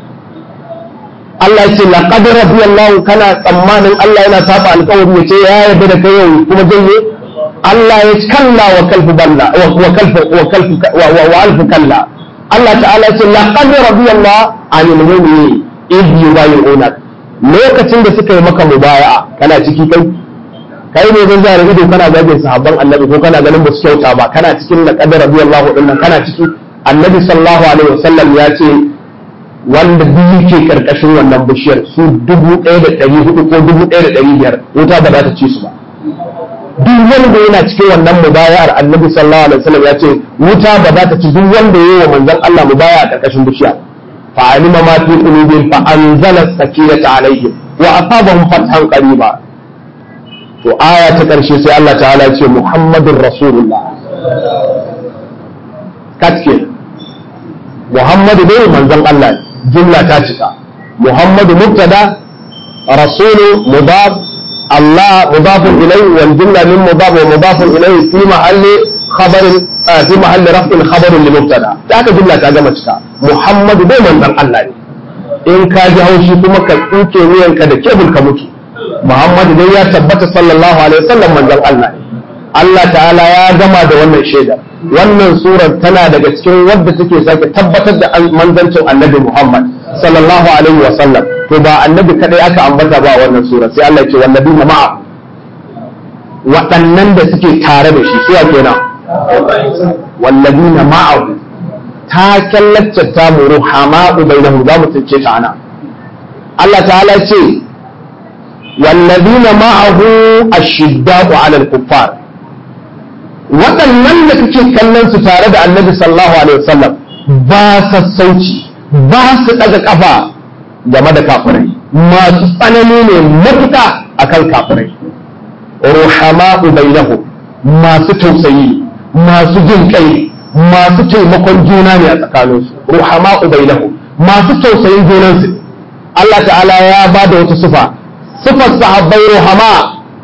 Allah ya ce laqad radiyallahu kana tsammanin Allah yana saba alƙawari ya ce ya yarda da kai yau kuma janye Allah ya kalla wa kalfu balla wa kalfu wa kalfu wa alfu kalla Allah ta'ala ya ce laqad radiyallahu anil mu'minin idh yubayyi'unak lokacin da suka yi maka mubaya'a kana ciki kai kai ne zan zara ido kana zagin sahabban annabi ko kana ganin basu kyauta ba kana cikin laqad radiyallahu din nan kana ciki annabi sallallahu alaihi wasallam ya ce wanda duk yake karkashin wannan bishiyar su dubu ɗaya da ɗari hudu ko dubu ɗaya da ɗari biyar wuta ba za ta ci su ba duk wanda yana cikin wannan mubaya'ar annabi sallallahu alaihi wasallam ya ce wuta ba za ta ci duk wanda yayi wa manzon Allah mubaya a karkashin bishiya fa alima ma fi qulubihim fa anzala sakinata alaihim wa asabahum fathan qariba to aya ta karshe sai Allah ta'ala ce Muhammadur Rasulullah katke Muhammadu dai manzon Allah jumla ta cika Muhammadu mubtada rasulu mudaf الله مضاف إليه والجملة من مضاف ومضاف إليه في محل خبر آه في محل رفع خبر لمبتدا ذاك جملة تاجم تشكا محمد دai manzon Allah ne in ka ji haushi kuma ka tsuke wuyanka da kebul ka mutu Muhammad dai ya tabbata sallallahu alaihi wasallam manzon Allah ne Allah ta'ala ya gama da wannan shaida wannan surar tana daga cikin wadda take sake tabbatar da manzancin annabi Muhammad sallallahu alaihi wasallam to ba annabi kadai aka ambata ba wannan sura sai Allah ya ce wallabina ma'a waɗannan da suke tare da shi suwa kenan wallabina ma'ahu ta kallacce ta mu ruhama'u bainahu za mu tsince ta ana Allah ta'ala ce wallabina ma'ahu ashidda'u 'ala al-kuffar waɗannan da kake kallon su tare da annabi sallallahu alaihi wasallam ba sassauci ba su ɗaga ƙafa game da kafirai masu tsanani ne matuƙa akan kafirai ruhama'u bainahum masu tausayi masu jin kai masu taimakon juna ne a tsakaninsu ruhama'u bainahum masu tausayin junansu Allah ta'ala ya ba da wata sufa sufar sahabbai ruhama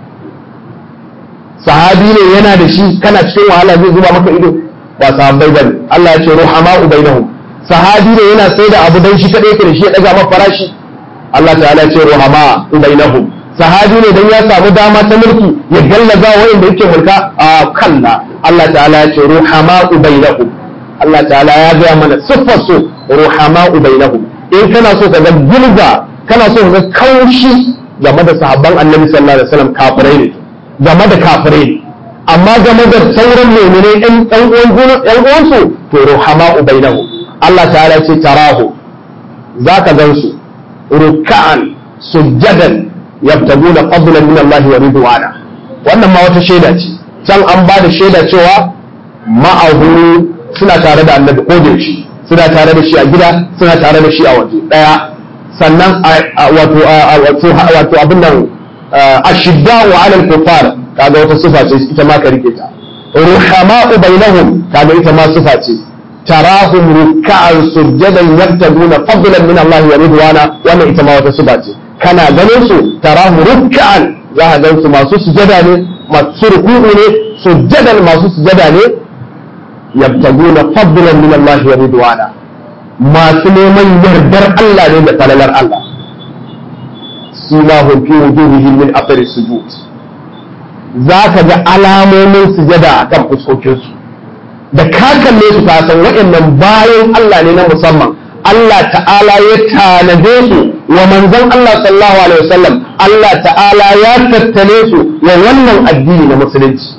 sahabi ne yana da shi kana cikin wahala zai zuba maka ido ba sahabbai bane Allah ya ce ruhama'u bainahum sahabi ne yana sai da abu dan shi kadai yake da shi ya daga maka farashi Allah ta'ala ya ce ruhama bainahum sahabi ne dan ya samu dama ta mulki ya gallaza wanda yake mulka a kalla Allah ta'ala ya ce ruhama'u bainahum Allah ta'ala ya gaya mana siffar su ruhama'u bainahum in kana so ka ga gilga kana so ka ga kaushi game da sahabban annabi sallallahu alaihi wasallam kafirai ne game da kafirai ne amma game da sauran mu'minai ɗan ɗan uwan ɗan uwansu to ruhama'u bainahum Allah ta'ala ya ce tarahu zaka gansu ruk'an sujjadan yabtaguna fadlan min Allah wa ridwana wannan ma wata shaida ce can an ba da shaida cewa ma'ahu suna tare da annabi ko da yaushe suna tare da shi a gida suna tare da shi a waje daya sannan wato wato wato abin nan ashidda wa alal kufar kaga wata sifa ce ita ma ka rike ta ruhama'u bainahum kaga ita ma sifa ce tarahum ruk'an sujadan yabtaguna fadlan min Allah wa ridwana wannan ita ma wata sifa ce kana ganin su tarahum ruk'an za ka gan su masu sujada ne masu ruku'u ne sujadan masu sujada ne yabtaguna fadlan min Allah wa ridwana masu neman yardar Allah ne da falalar Allah simahum fi wujuhihim min athari sujud zaka ga alamomin sujada akan fuskokin su da ka kalle su ka san waɗannan bayan Allah ne na musamman Allah ta'ala ya tanade su wa manzon Allah sallallahu alaihi wasallam Allah ta'ala ya tattale su wa wannan addini na musulunci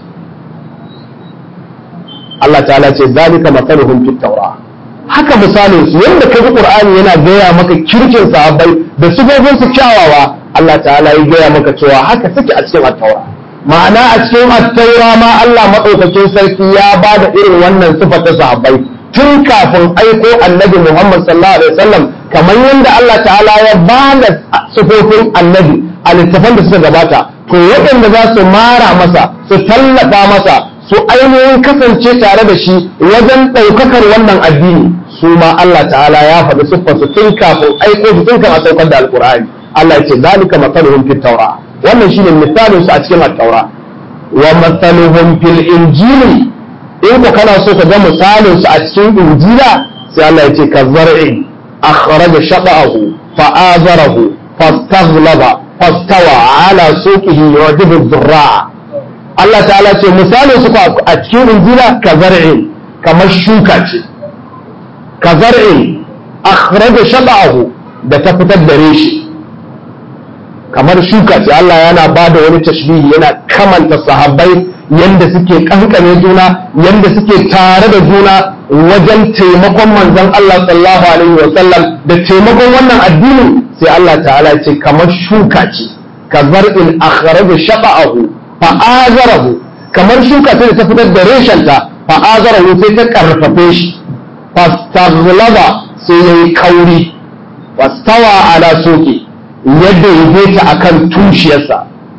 Allah ta'ala ce zalika masaluhum fit tawra haka misalin su yanda ka ji Qur'ani yana gaya maka kirkin sahabbai da sifofin su kyawawa Allah ta'ala ya gaya maka cewa haka suke a cikin at-taura ma'ana a cikin at-taura ma Allah madaukakin sarki ya ba da irin wannan sifar ta sahabbai tun kafin aiko annabi Muhammad sallallahu alaihi wasallam kamar yadda Allah ta'ala ya ba da sifofin annabi a littafan da suka gabata to waɗanda za su mara masa su tallafa masa su ainihin kasance tare da shi wajen ɗaukakar wannan addini su ma Allah ta'ala ya faɗi siffar su tun kafin aiko su tun kan a saukar da alkur'ani Allah ya ce zalika masaluhum fit tawra wannan shine misalin su a cikin at-taura wa masaluhum fil injili in ku kana so ka ga misalin su a cikin injila sai Allah ya ce ka zar'i akhraja shaqahu fa azarahu fastaghlaba fastawa ala suqihi yujibu dhurra Allah ta'ala ce misalin su a cikin injila ka zar'i kamar shuka ce ka zar'i akhraja shaqahu da ta fitar da reshi kamar shuka ce Allah yana ba da wani tashbihi yana kamanta sahabbai yanda suke kankane juna yanda suke tare da juna wajen taimakon manzon Allah sallallahu alaihi wa sallam da taimakon wannan addini sai Allah ta'ala ce kamar shuka ce ka zar'in akhraja shaqa'ahu fa azarahu kamar shuka ce da ta fitar da reshenta fa azarahu sai ta karfafe shi fastaghlaba sai yayi kauri fastawa ala suqi yadda ya ta akan tushiyarsa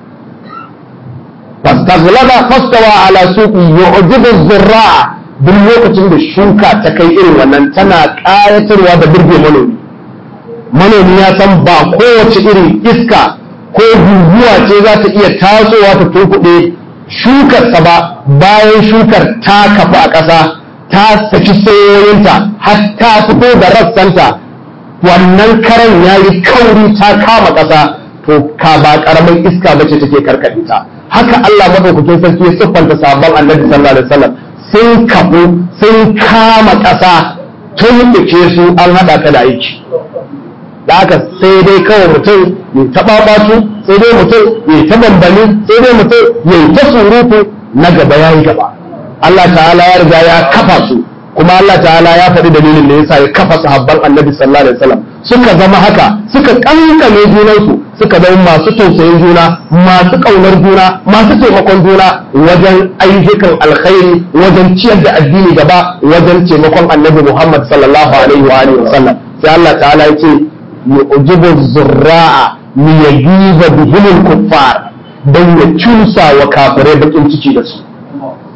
fastaghlaba fastawa ala suqi yu'jibu zurra'a duk lokacin da shuka ta kai irin wannan tana ƙayatarwa da burge manomi manomi ya san ba kowace irin iska ko guguwa ce za ta iya tasowa ta tunkuɗe shukarsa ba bayan shukar ta kafa a ƙasa ta saki sayoyinta har ta fito da rassanta wannan karan ya yi kauri ta kama ƙasa to ka ba ƙaramin iska bace take karkaɗe ta haka Allah madaukakin sarki ya siffanta sabon annabi sallallahu alaihi wasallam sun kafu sun kama ƙasa tun ɗuke su an haɗa ta da aiki da haka sai dai kawai mutum ya taɓa ɓatu sai dai mutum ya ta bambani sai dai mutum ya ta surutu na gaba ya yi gaba Allah ta'ala ya riga ya kafa su kuma Allah ta'ala ya faɗi dalilin da yasa ya kafa sahabban annabi sallallahu alaihi wasallam suka zama haka suka kankame junansu suka zama masu tausayin juna masu ƙaunar juna masu taimakon juna wajen ayyukan alkhairi wajen ciyar da addini gaba wajen taimakon annabi Muhammad sallallahu alaihi wa alihi wasallam sai Allah ta'ala ya ce yu'jibu zurra'a liyagiza bihimul kuffar dan ya cusa wa kafirai bakin ciki da su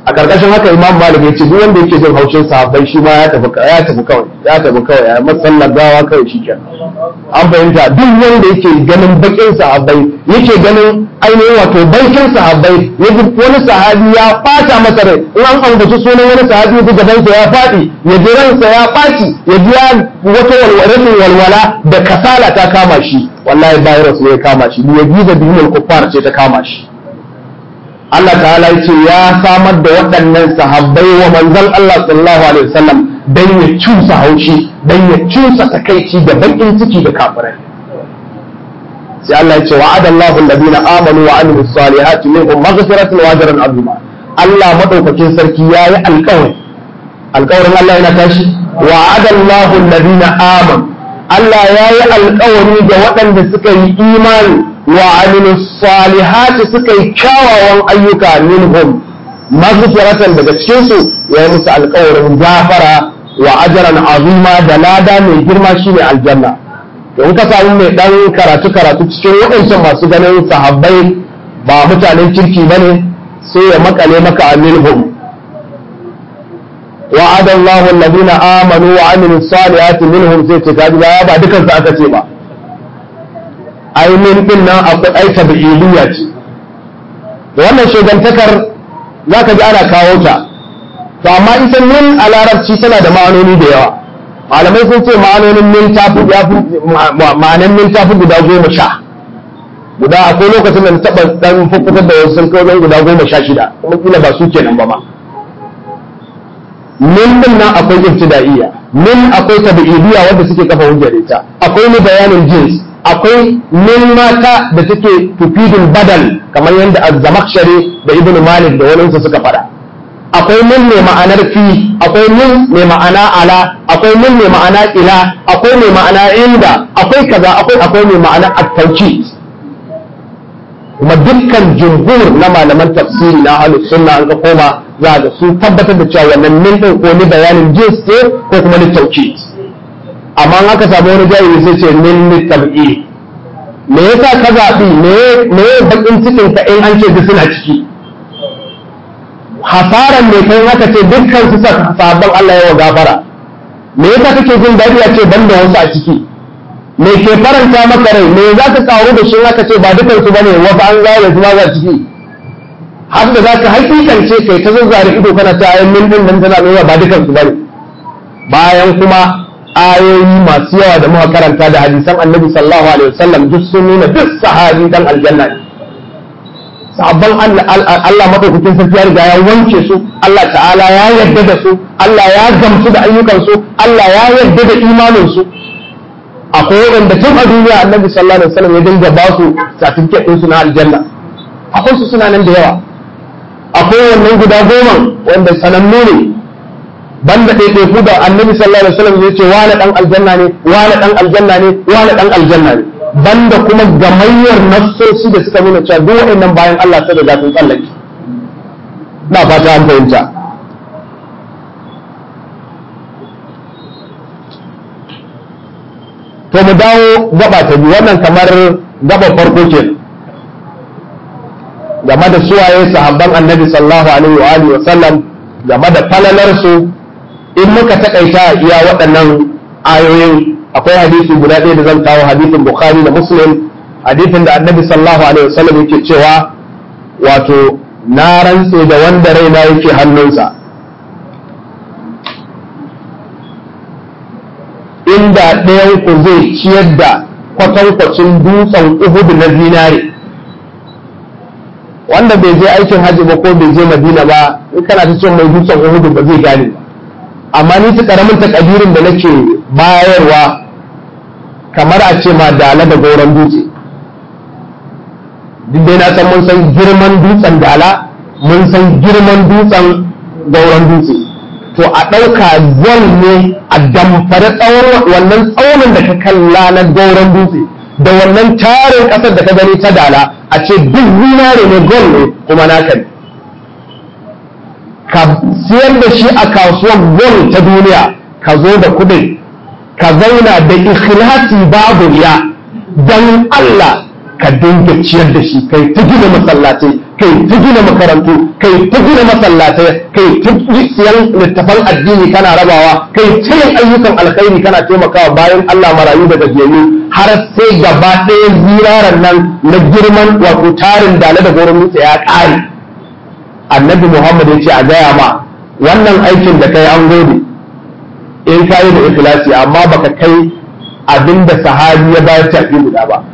a karkashin haka imam malik ya ce duk wanda yake jin haushin sahabbai shi ma ya tafi ya tafi kawai ya tafi kawai ya masallar gawa kawai shi kenan an fahimta duk wanda yake ganin bakin sahabbai yake ganin ainihin wato baikin sahabbai ya ji wani sahabi ya fata masa rai in an ambaci sunan wani sahabi ya gabansa ya faɗi ya ji ransa ya ɓaci ya ji wata walwala walwala da kasala ta kama shi wallahi virus ne ya kama shi ya bi da duniyar kuffar ce ta kama shi Allah ta'ala ya ce ya samar da waɗannan sahabbai wa manzon Allah sallallahu alaihi wasallam dan ya cusa haushi dan ya cusa takaici da bakin ciki da kafirai sai Allah ya ce wa'ada Allahu alladhina amanu wa amilus salihati minhum maghfiratan wa ajran azima Allah madaukakin sarki yayi alƙawari alƙawarin Allah yana tashi wa'ada Allahu alladhina amanu Allah yayi alƙawari ga waɗanda suka yi imani wa amilus salihati suka yi kyawawan ayyuka minhum maghfiratan daga cikin su yayi musu alƙawarin gafara wa ajran azima da lada mai girma shine aljanna in ka samu mai dan karatu karatu cikin waɗancan masu ganin sahabbai ba mutanen kirki ba ne sai ya makale maka a minhum wa'ada Allahu alladhina amanu wa amilu salihati minhum sai ce kaji ba ba dukan su aka ce ba ai min din nan akwai ai tabi'iliya ce da wannan shugantakar zaka ji ana kawo ta to amma ita min a larabci tana da ma'anoni da yawa malamai sun ce ma'anonin min tafi ma'anan min tafi guda goma sha guda akwai lokacin da taɓa ɗan fuffutar da wasu sun kai wajen guda goma sha shida kuma kila ba su kenan ba ma min din nan akwai ibtida'iyya min akwai tabi'idiyya wanda suke kafa hujjar ita akwai ni bayanin jins akwai min mata da take tufidul badal kamar yadda az-zamakhshari da ibnu malik da wani suka faɗa akwai min mai ma'anar fi akwai min mai ma'ana ala akwai min mai ma'ana ila akwai mai ma'ana inda akwai kaza akwai akwai mai ma'ana at-tawkid kuma dukkan jumhur na malaman tafsiri na ahlus sunna an ka koma za ga su tabbatar da cewa wannan min din ko ni bayanin jins ne ko kuma ni tawkid amma an aka samu wani jahili sai ce min ni tab'i me yasa ka zabi me me bakin cikin ka in an ce duk suna ciki hasaran ne kai haka ce dukkan su sabon Allah yawa gafara me yasa kake jin daɗi a ce banda wasu a ciki me ke faranta maka rai me za ka karu da shi haka ce ba dukan su bane wasu an gane su ma za ciki har da za ka hakikance kai ta zazzare ido kana ta ayin min din nan tana nuna ba dukan su bane bayan kuma ayoyi masu yawa da muka karanta da hadisan annabi sallallahu alaihi wasallam duk sun nuna duk sahabi dan aljanna ne sabon Allah madaukakin sarki ya riga ya wanke su Allah ta'ala ya yarda da su Allah ya gamsu da ayyukan su Allah ya yarda da imanin su akwai wanda tun a duniya annabi sallallahu alaihi wasallam ya dinga ba su certificate din su na aljanna akwai su suna nan da yawa akwai wannan guda goma wanda sanannu ne banda ɗaiɗaiku da annabi sallallahu alaihi wasallam ya ce wani dan aljanna ne wani dan aljanna ne wani dan aljanna ne banda kuma gamayyar nassosi da suka nuna cewa duk waɗannan bayan Allah sai da zafin tsallake na fata an fahimta to mu dawo gaba ta biyu wannan kamar gaba farko ke game da suwaye sahabban annabi sallallahu alaihi wa alihi wa sallam game da falalar su in muka takaita iya waɗannan ayoyin akwai hadisi guda ɗaya da zan kawo hadisin bukhari da muslim hadisin da annabi sallallahu alaihi wasallam yake cewa wato na rantse da wanda raina yake hannunsa inda ɗayan ku zai ciyar da kwatankwacin dutsen uhud na zinare wanda bai je aikin hajji ba ko bai je madina ba in kana ta cewa mai dutsen uhud ba zai gane ba amma ni ta karamin takadirin da nake bayarwa kamar a ce ma dala da goron dutse duk dai na san mun san girman dutsen dala mun san girman dutsen goron dutse to a ɗauka gol ne a damfare tsawon wannan tsaunin da ka kalla na goron dutse da wannan tarin ƙasar da ka gani ta dala a ce duk zinare ne gol ne kuma naka ne ka siyar da shi a kasuwar gol ta duniya ka zo da kuɗin ka zauna da ikhlasi babu ya dan Allah ka dinga ciyar da shi kai ta gina masallatai kai ta gina makarantu kai ta gina masallatai kai ta siyan littafan addini kana rabawa kai ta yin ayyukan alkhairi kana taimakawa bayan Allah marayu da gajiyayyu har sai gaba ɗaya ziraran nan na girman wato tarin dale da goron nutse ya ƙare annabi Muhammad ya ce a gaya ma wannan aikin da kai an gode in ka yi da ikhlasi amma baka kai abinda sahabi ya bayar tafi guda ba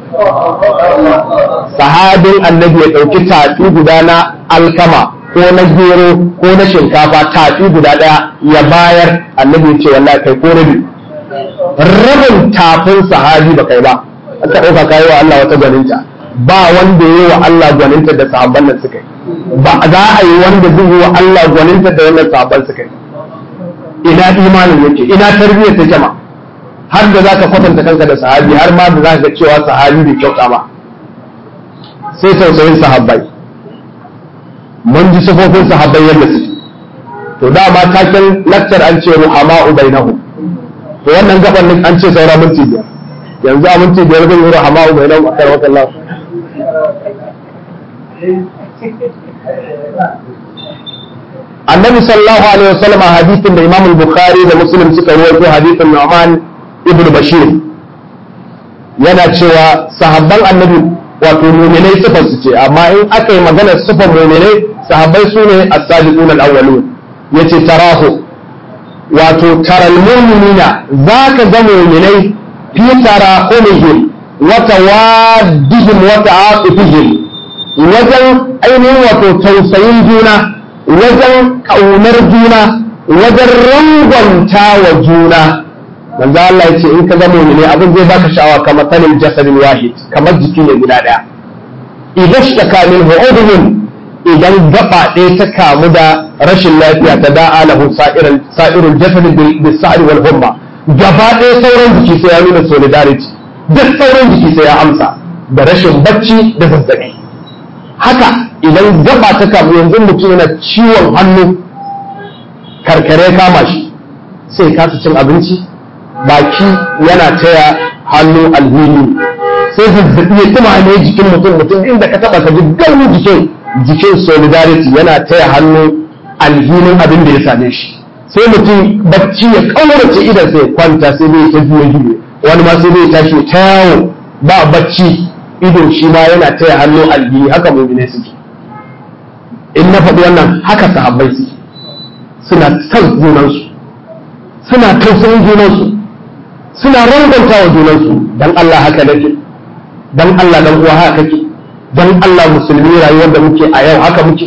sahabin annabi ya ɗauki tafi guda na alkama ko na gero ko na shinkafa tafi guda ɗaya ya bayar annabi ya ce wallahi kai ko rabi rabin tafin sahabi ba kai ba aka ɗauka kayi wa Allah wata gwaninta ba wanda ya yi wa Allah gwaninta da sahabban nan suka yi ba za a yi wanda zai yi wa Allah gwaninta da wannan sahabban suka yi ina imanin yake ina tarbiyyar ta jama har da za ka kwatanta kanka da sahabi har ma da za ka cewa sahabi bai kyauta ba sai tausayin sahabbai mun ji sifofin sahabbai yadda su to dama taken lakcar an ce ruhama ubainahu to wannan gaban nan an ce saura minti biyar yanzu a minti biyar zan yi ruhama ubainahu a karwata Allah annabi sallallahu alaihi wasallam a hadithin da imam bukhari da muslim suka rawaito hadithin nu'man ibn bashir yana cewa sahabban annabi wato mu'minai sifar su ce amma in aka yi maganar sifar mu'minai sahabbai su ne as-sabiqun al-awwalun yace tarahu wato taral mu'minina zaka ga mu'minai fi tarahumihim wa tawaddihim wa ta'atufihim wajen ainihin wato tausayin juna wajen ƙaunar juna wajen rangwanta wa juna manzo Allah ya ce in ka zama ne abin zai baka sha'awa kamar sanin jasadin wahid kamar jiki ne guda daya idan shi ka min hu'udun idan gaba ɗaya ta kamu da rashin lafiya ta da'a lahu sa'irul sa'irul jasad bil sa'i wal humma gaba ɗaya sauran jiki sai ya nuna solidarity duk sauran jiki sai ya amsa da rashin bacci da zazzabi haka idan gaba ta kamu yanzu mutum yana ciwon hannu karkare kama shi sai kasa cin abinci baki yana taya hannu alhini sai zazzabi ya tuma ne jikin mutum mutum inda ka taba ka ji gauni jikin jikin solidarity yana taya hannu alhinin abin da ya same shi sai mutum bacci ya kaurace idan sai kwanta sai dai ta juye juye wani ma sai dai tashi ta yawo ba bacci idon shi ma yana taya hannu alhini haka mu'mine suke in na faɗi wannan haka sahabbai suke suna son junansu suna tausayin junansu suna ranganta wa junansu dan Allah haka nake dan Allah dan uwa haka kake dan Allah musulmi rayuwar da muke a yau haka muke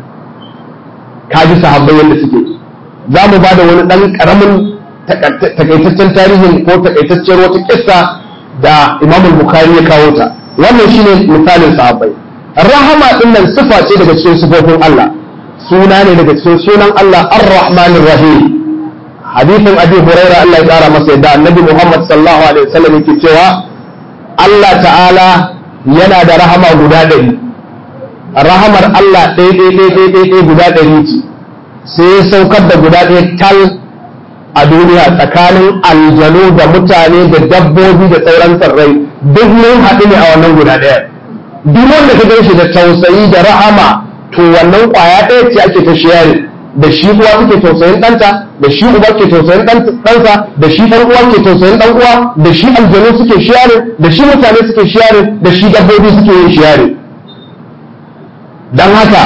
ka ji sahabbai yadda suke za mu ba da wani ɗan ƙaramin takaitaccen tarihin ko takaitaccen wata kissa da imamul bukhari ya kawo ta wannan shine misalin sahabbai rahama din nan sifa ce daga cikin sifofin Allah suna ne daga cikin sunan Allah ar-rahmanir rahim hadithin abi huraira Allah ya kara masa yadda annabi Muhammad sallallahu alaihi wasallam yake cewa Allah ta'ala yana da rahama guda ɗari rahamar Allah ɗaya ɗaya ɗaya ɗaya ɗaya guda ɗari ce sai ya saukar da guda ɗaya tal a duniya tsakanin aljanu da mutane da dabbobi da sauran tsirrai duk mun haɗu ne a wannan guda ɗaya duk wanda ka gan shi da tausayi da rahama to wannan ƙwaya ɗaya ce ake ta shiyari da shi uwa take tausayin ɗanta da shi uba ke tausayin ɗansa da shi ɗan uwa ke tausayin ɗan uwa da shi aljanu suke shiyari da shi mutane suke shiyari da shi dabbobi suke yin shiyari don haka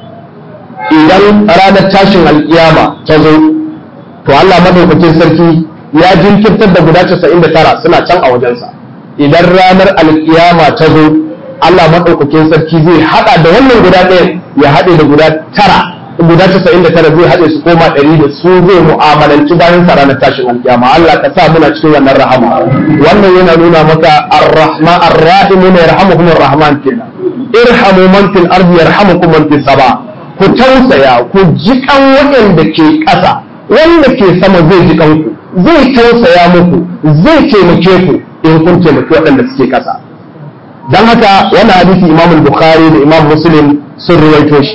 idan ranar tashin alkiyama ta zo to Allah madaukakin sarki ya jinkirtar da guda 99 suna can a wajensa idan ranar alkiyama ta zo Allah madaukakin sarki zai hada da wannan guda ɗaya ya haɗe da guda tara guda 99 zai haɗe su koma ɗari da su zai mu'amalanci bayan sa ranar tashin alkiyama Allah ka sa muna cikin wannan rahama wannan yana nuna maka ar-rahma ar-rahim ne yarhamukum ar-rahman kenan irhamu man fil ardi yarhamukum man fis sama ku tausaya ku jikan waɗanda ke ƙasa wanda ke sama zai ji kanku zai tausaya muku zai taimake ku in kun taimaki waɗanda suke ƙasa don haka wani hadisi imam bukhari da imam muslim sun ruwaito shi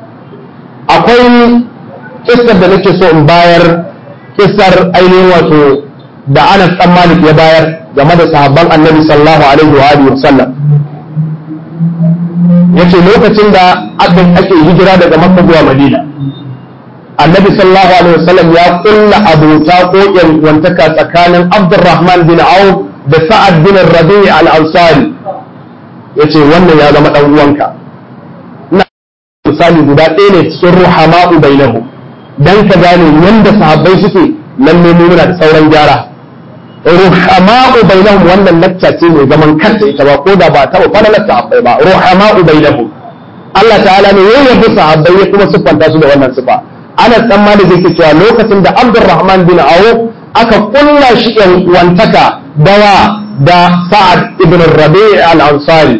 akwai kissar da nake so in bayar kissar ainihin wato da anas dan malik ya bayar game da sahabban annabi sallallahu alaihi wa alihi wasallam yace lokacin da abin ake hijira daga makka zuwa madina annabi sallallahu alaihi wasallam ya kulla abota ko wantaka tsakanin abdurrahman bin auf da sa'ad bin rabi al-ansari yace wannan ya zama dan uwanka ina misali guda ɗaya ne cikin ruhama'u bainahu dan ka gane yanda sahabbai suke lalle mu muna da sauran gyara ruhama'u bainahum wannan lacca ce mai zaman kanta ita ba ko da ba ta ba na sahabbai ba ruhama'u bainahum Allah ta'ala ne ya yabi sahabbai ya kuma siffanta su da wannan sifa ana tsammani da ke cewa lokacin da Abdurrahman bin Auf aka kulla shi yan wantaka dawa da Sa'ad ibn Rabi al-Ansari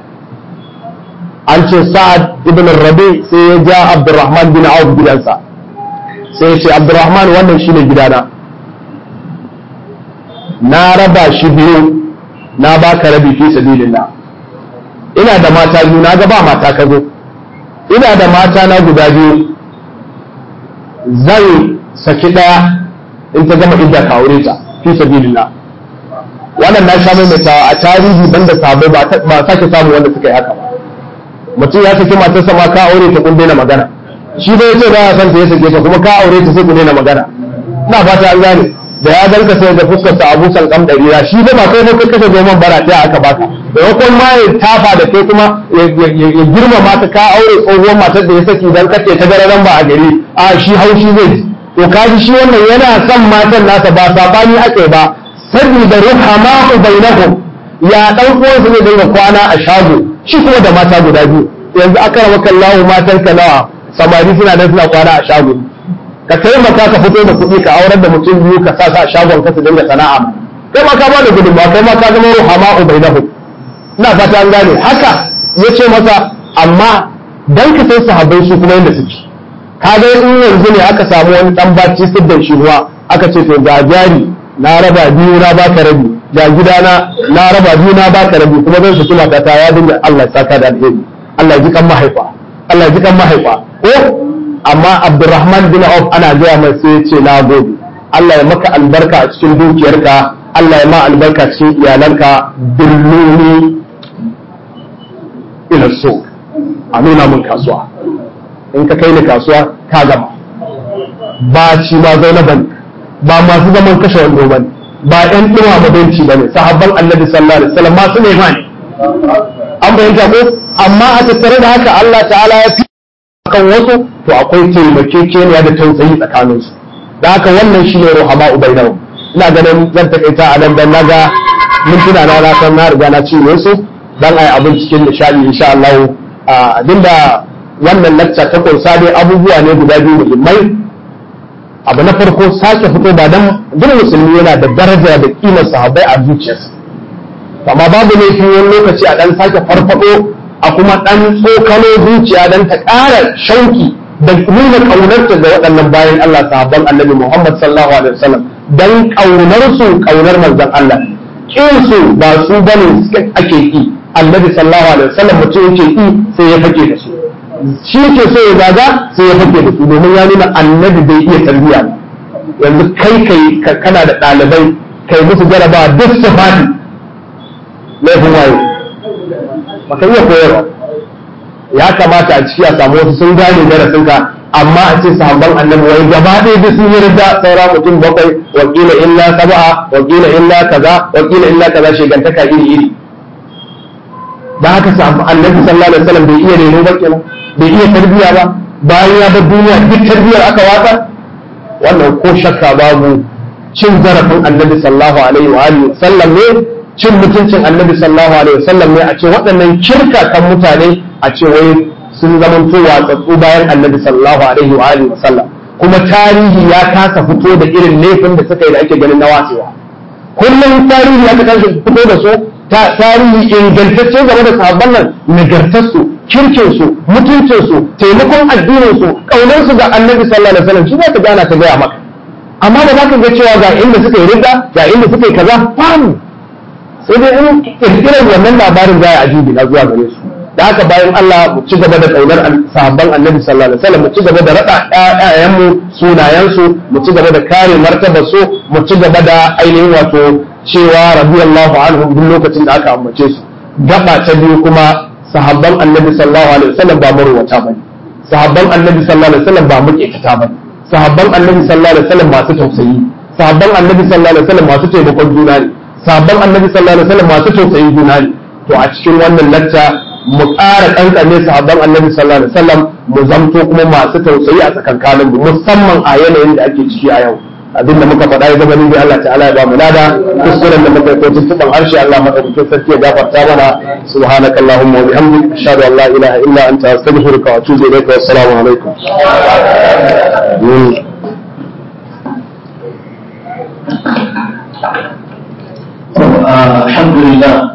an ce Sa'ad ibn Rabi sai ya ja Abdurrahman bin Auf gidansa sai ya ce Abdurrahman wannan shine gidana na raba shi biyu na baka rabi fi sabilillah ina da mata biyu na ga ba mata ka zo ina da mata na guda biyu zan saki daya in ta gama idda ka aure ta fi sabilillah wannan na sha maimaitawa a tarihi banda sabai ba ba sake samu wanda suka yi haka ba mutum ya saki matarsa ma ka aure ta kun daina magana shi bai ce ba ya san ta ya sake ta kuma ka aure ta sai ku daina magana ina fata an gane da ya ganka sai da fuskar sa Abu Salqam darira shi ba ba kai kai kashe zoman bara ta aka baka da yakon ma ya tafa da kai kuma ya girmama ta ka aure tsohuwar matar da ya saki dan kace ta gararan ba a gari a shi haushi zai ji to kaji shi wannan yana son matan nasa ba sabani ake ba saboda ruhama'u bainahum ya dan uwansa ne dinga kwana a shago shi kuma da mata guda biyu yanzu aka rama kallahu matan ka nawa samari suna nan suna kwana a shago ka taimaka ka fito da kuɗi ka aurar da mutum biyu ka sa a shagon ka su dinga sana'a kai ma ka ba da gudunmawa kai ma ka zama ruhama ubainahu ina fata an gane haka ya ce masa amma dan ka sai sahabbai su kuma yadda suke ka ga in yanzu ne aka samu wani dan baci siddan shi ruwa aka ce to ga jari na raba biyu na baka rabi ga gidana na raba biyu na baka rabi kuma zan saki matata ya dinga Allah ya saka da alheri Allah ya ji kan mahaifa Allah ya ji kan mahaifa ko amma abdurrahman bin auf ana gaya mai sai ce na gode Allah ya maka albarka a cikin dukiyarka Allah ya ma albarka cikin iyalanka dilluni ila so a nuna mun kasuwa in ka kai ni kasuwa ka gama ba shi ma zainaban ba masu zaman kashe wando bane ba ɗan ɗuma mabanci bane sahabban annabi sallallahu alaihi wasallam masu ne ma an bayyana ko amma a tattare da haka Allah ta'ala ya fi kan wasu to akwai taimakekeniya da tausayi tsakanin su da haka wannan shine ruhama ubainahu ina ganin zan takaita a nan dan naga mintuna na na san na riga na ci su dan ai abin cikin nishadi insha Allah abinda wannan lacca ta kunsa dai abubuwa ne guda biyu muhimmai abu na farko sake fito ba dan duk musulmi yana da daraja da kimar sahabbai a zuciyarsa amma babu laifi wani lokaci a dan sake farfado a kuma ɗan tsokano zuciya don ta ƙara shauki da nuna ƙaunarta ga waɗannan bayan Allah sahabban annabi Muhammad sallallahu alaihi wasallam don ƙaunar su ƙaunar manzon Allah kin su ba su bane ake ki annabi sallallahu alaihi wasallam mutum yake ki sai ya fake da su shi yake so ya zaga sai ya fake da su domin ya nuna annabi bai iya tarbiyya yanzu kai kai kana da ɗalibai kai musu jarabawa duk su fadi laifin waye baka iya koyarwa ya kamata a ciki a samu wasu sun gane darasinka amma a ce sahabban annabi wai gaba ɗaya da sun yi rida saura mutum bakwai wakila illa sab'a wakila illa kaza wakila illa kaza shegantaka iri iri da haka sahabban annabi sallallahu alaihi wasallam bai iya reno ba kenan bai iya tarbiyya ba bayan ya bar duniya duk tarbiyyar aka watsa wannan ko shakka babu cin zarafin annabi sallallahu alaihi wa alihi sallam ne cin mutuncin annabi sallallahu alaihi wasallam ne a ce waɗannan kirka kan mutane a ce wai sun zamanto watsatsu bayan annabi sallallahu alaihi wa alihi wasallam kuma tarihi ya kasa fito da irin laifin da suka yi da ake ganin na wasewa kullum tarihi aka tashi fito da su tarihi ingantacce game da sahabban nan nagartarsu kirkinsu mutuncinsu taimakon addininsu ƙaunarsu ga annabi sallallahu alaihi wasallam shi za ka gana ta gaya maka amma da za ka ga cewa ga inda suka yi ridda ga inda suka yi kaza famu sai dai in kirkirar wannan labarin za a ajibi na zuwa gare su da haka bayan Allah mu ci gaba da kaunar sahabban annabi sallallahu alaihi wasallam mu ci gaba da rada ƴaƴayenmu sunayensu mu ci gaba da kare martabar su mu ci gaba da ainihin wato cewa radiyallahu anhum duk lokacin da aka ambace su gaba ta biyu kuma sahabban annabi sallallahu alaihi wasallam ba marwata bane sahabban annabi sallallahu alaihi wasallam ba muƙeta bane sahabban annabi sallallahu alaihi wasallam masu tausayi sahabban annabi sallallahu alaihi wasallam masu taimakon juna ne sahabban annabi sallallahu alaihi wasallam masu tausayin juna ne to a cikin wannan lacca mu ƙara kankane sahabban annabi sallallahu alaihi wasallam mu zamto kuma masu tausayi a tsakankanin mu musamman a yanayin da ake ciki a yau abin da muka faɗa ya zama ni Allah ta'ala ya ba mu lada kuskuren da muka yi ko tuntuɓan harshe Allah madaukakin sarki ya gafarta mana subhanaka allahumma wa bihamdik ashhadu an la ilaha illa anta astaghfiruka wa atubu ilayka wa assalamu alaikum alhamdulillah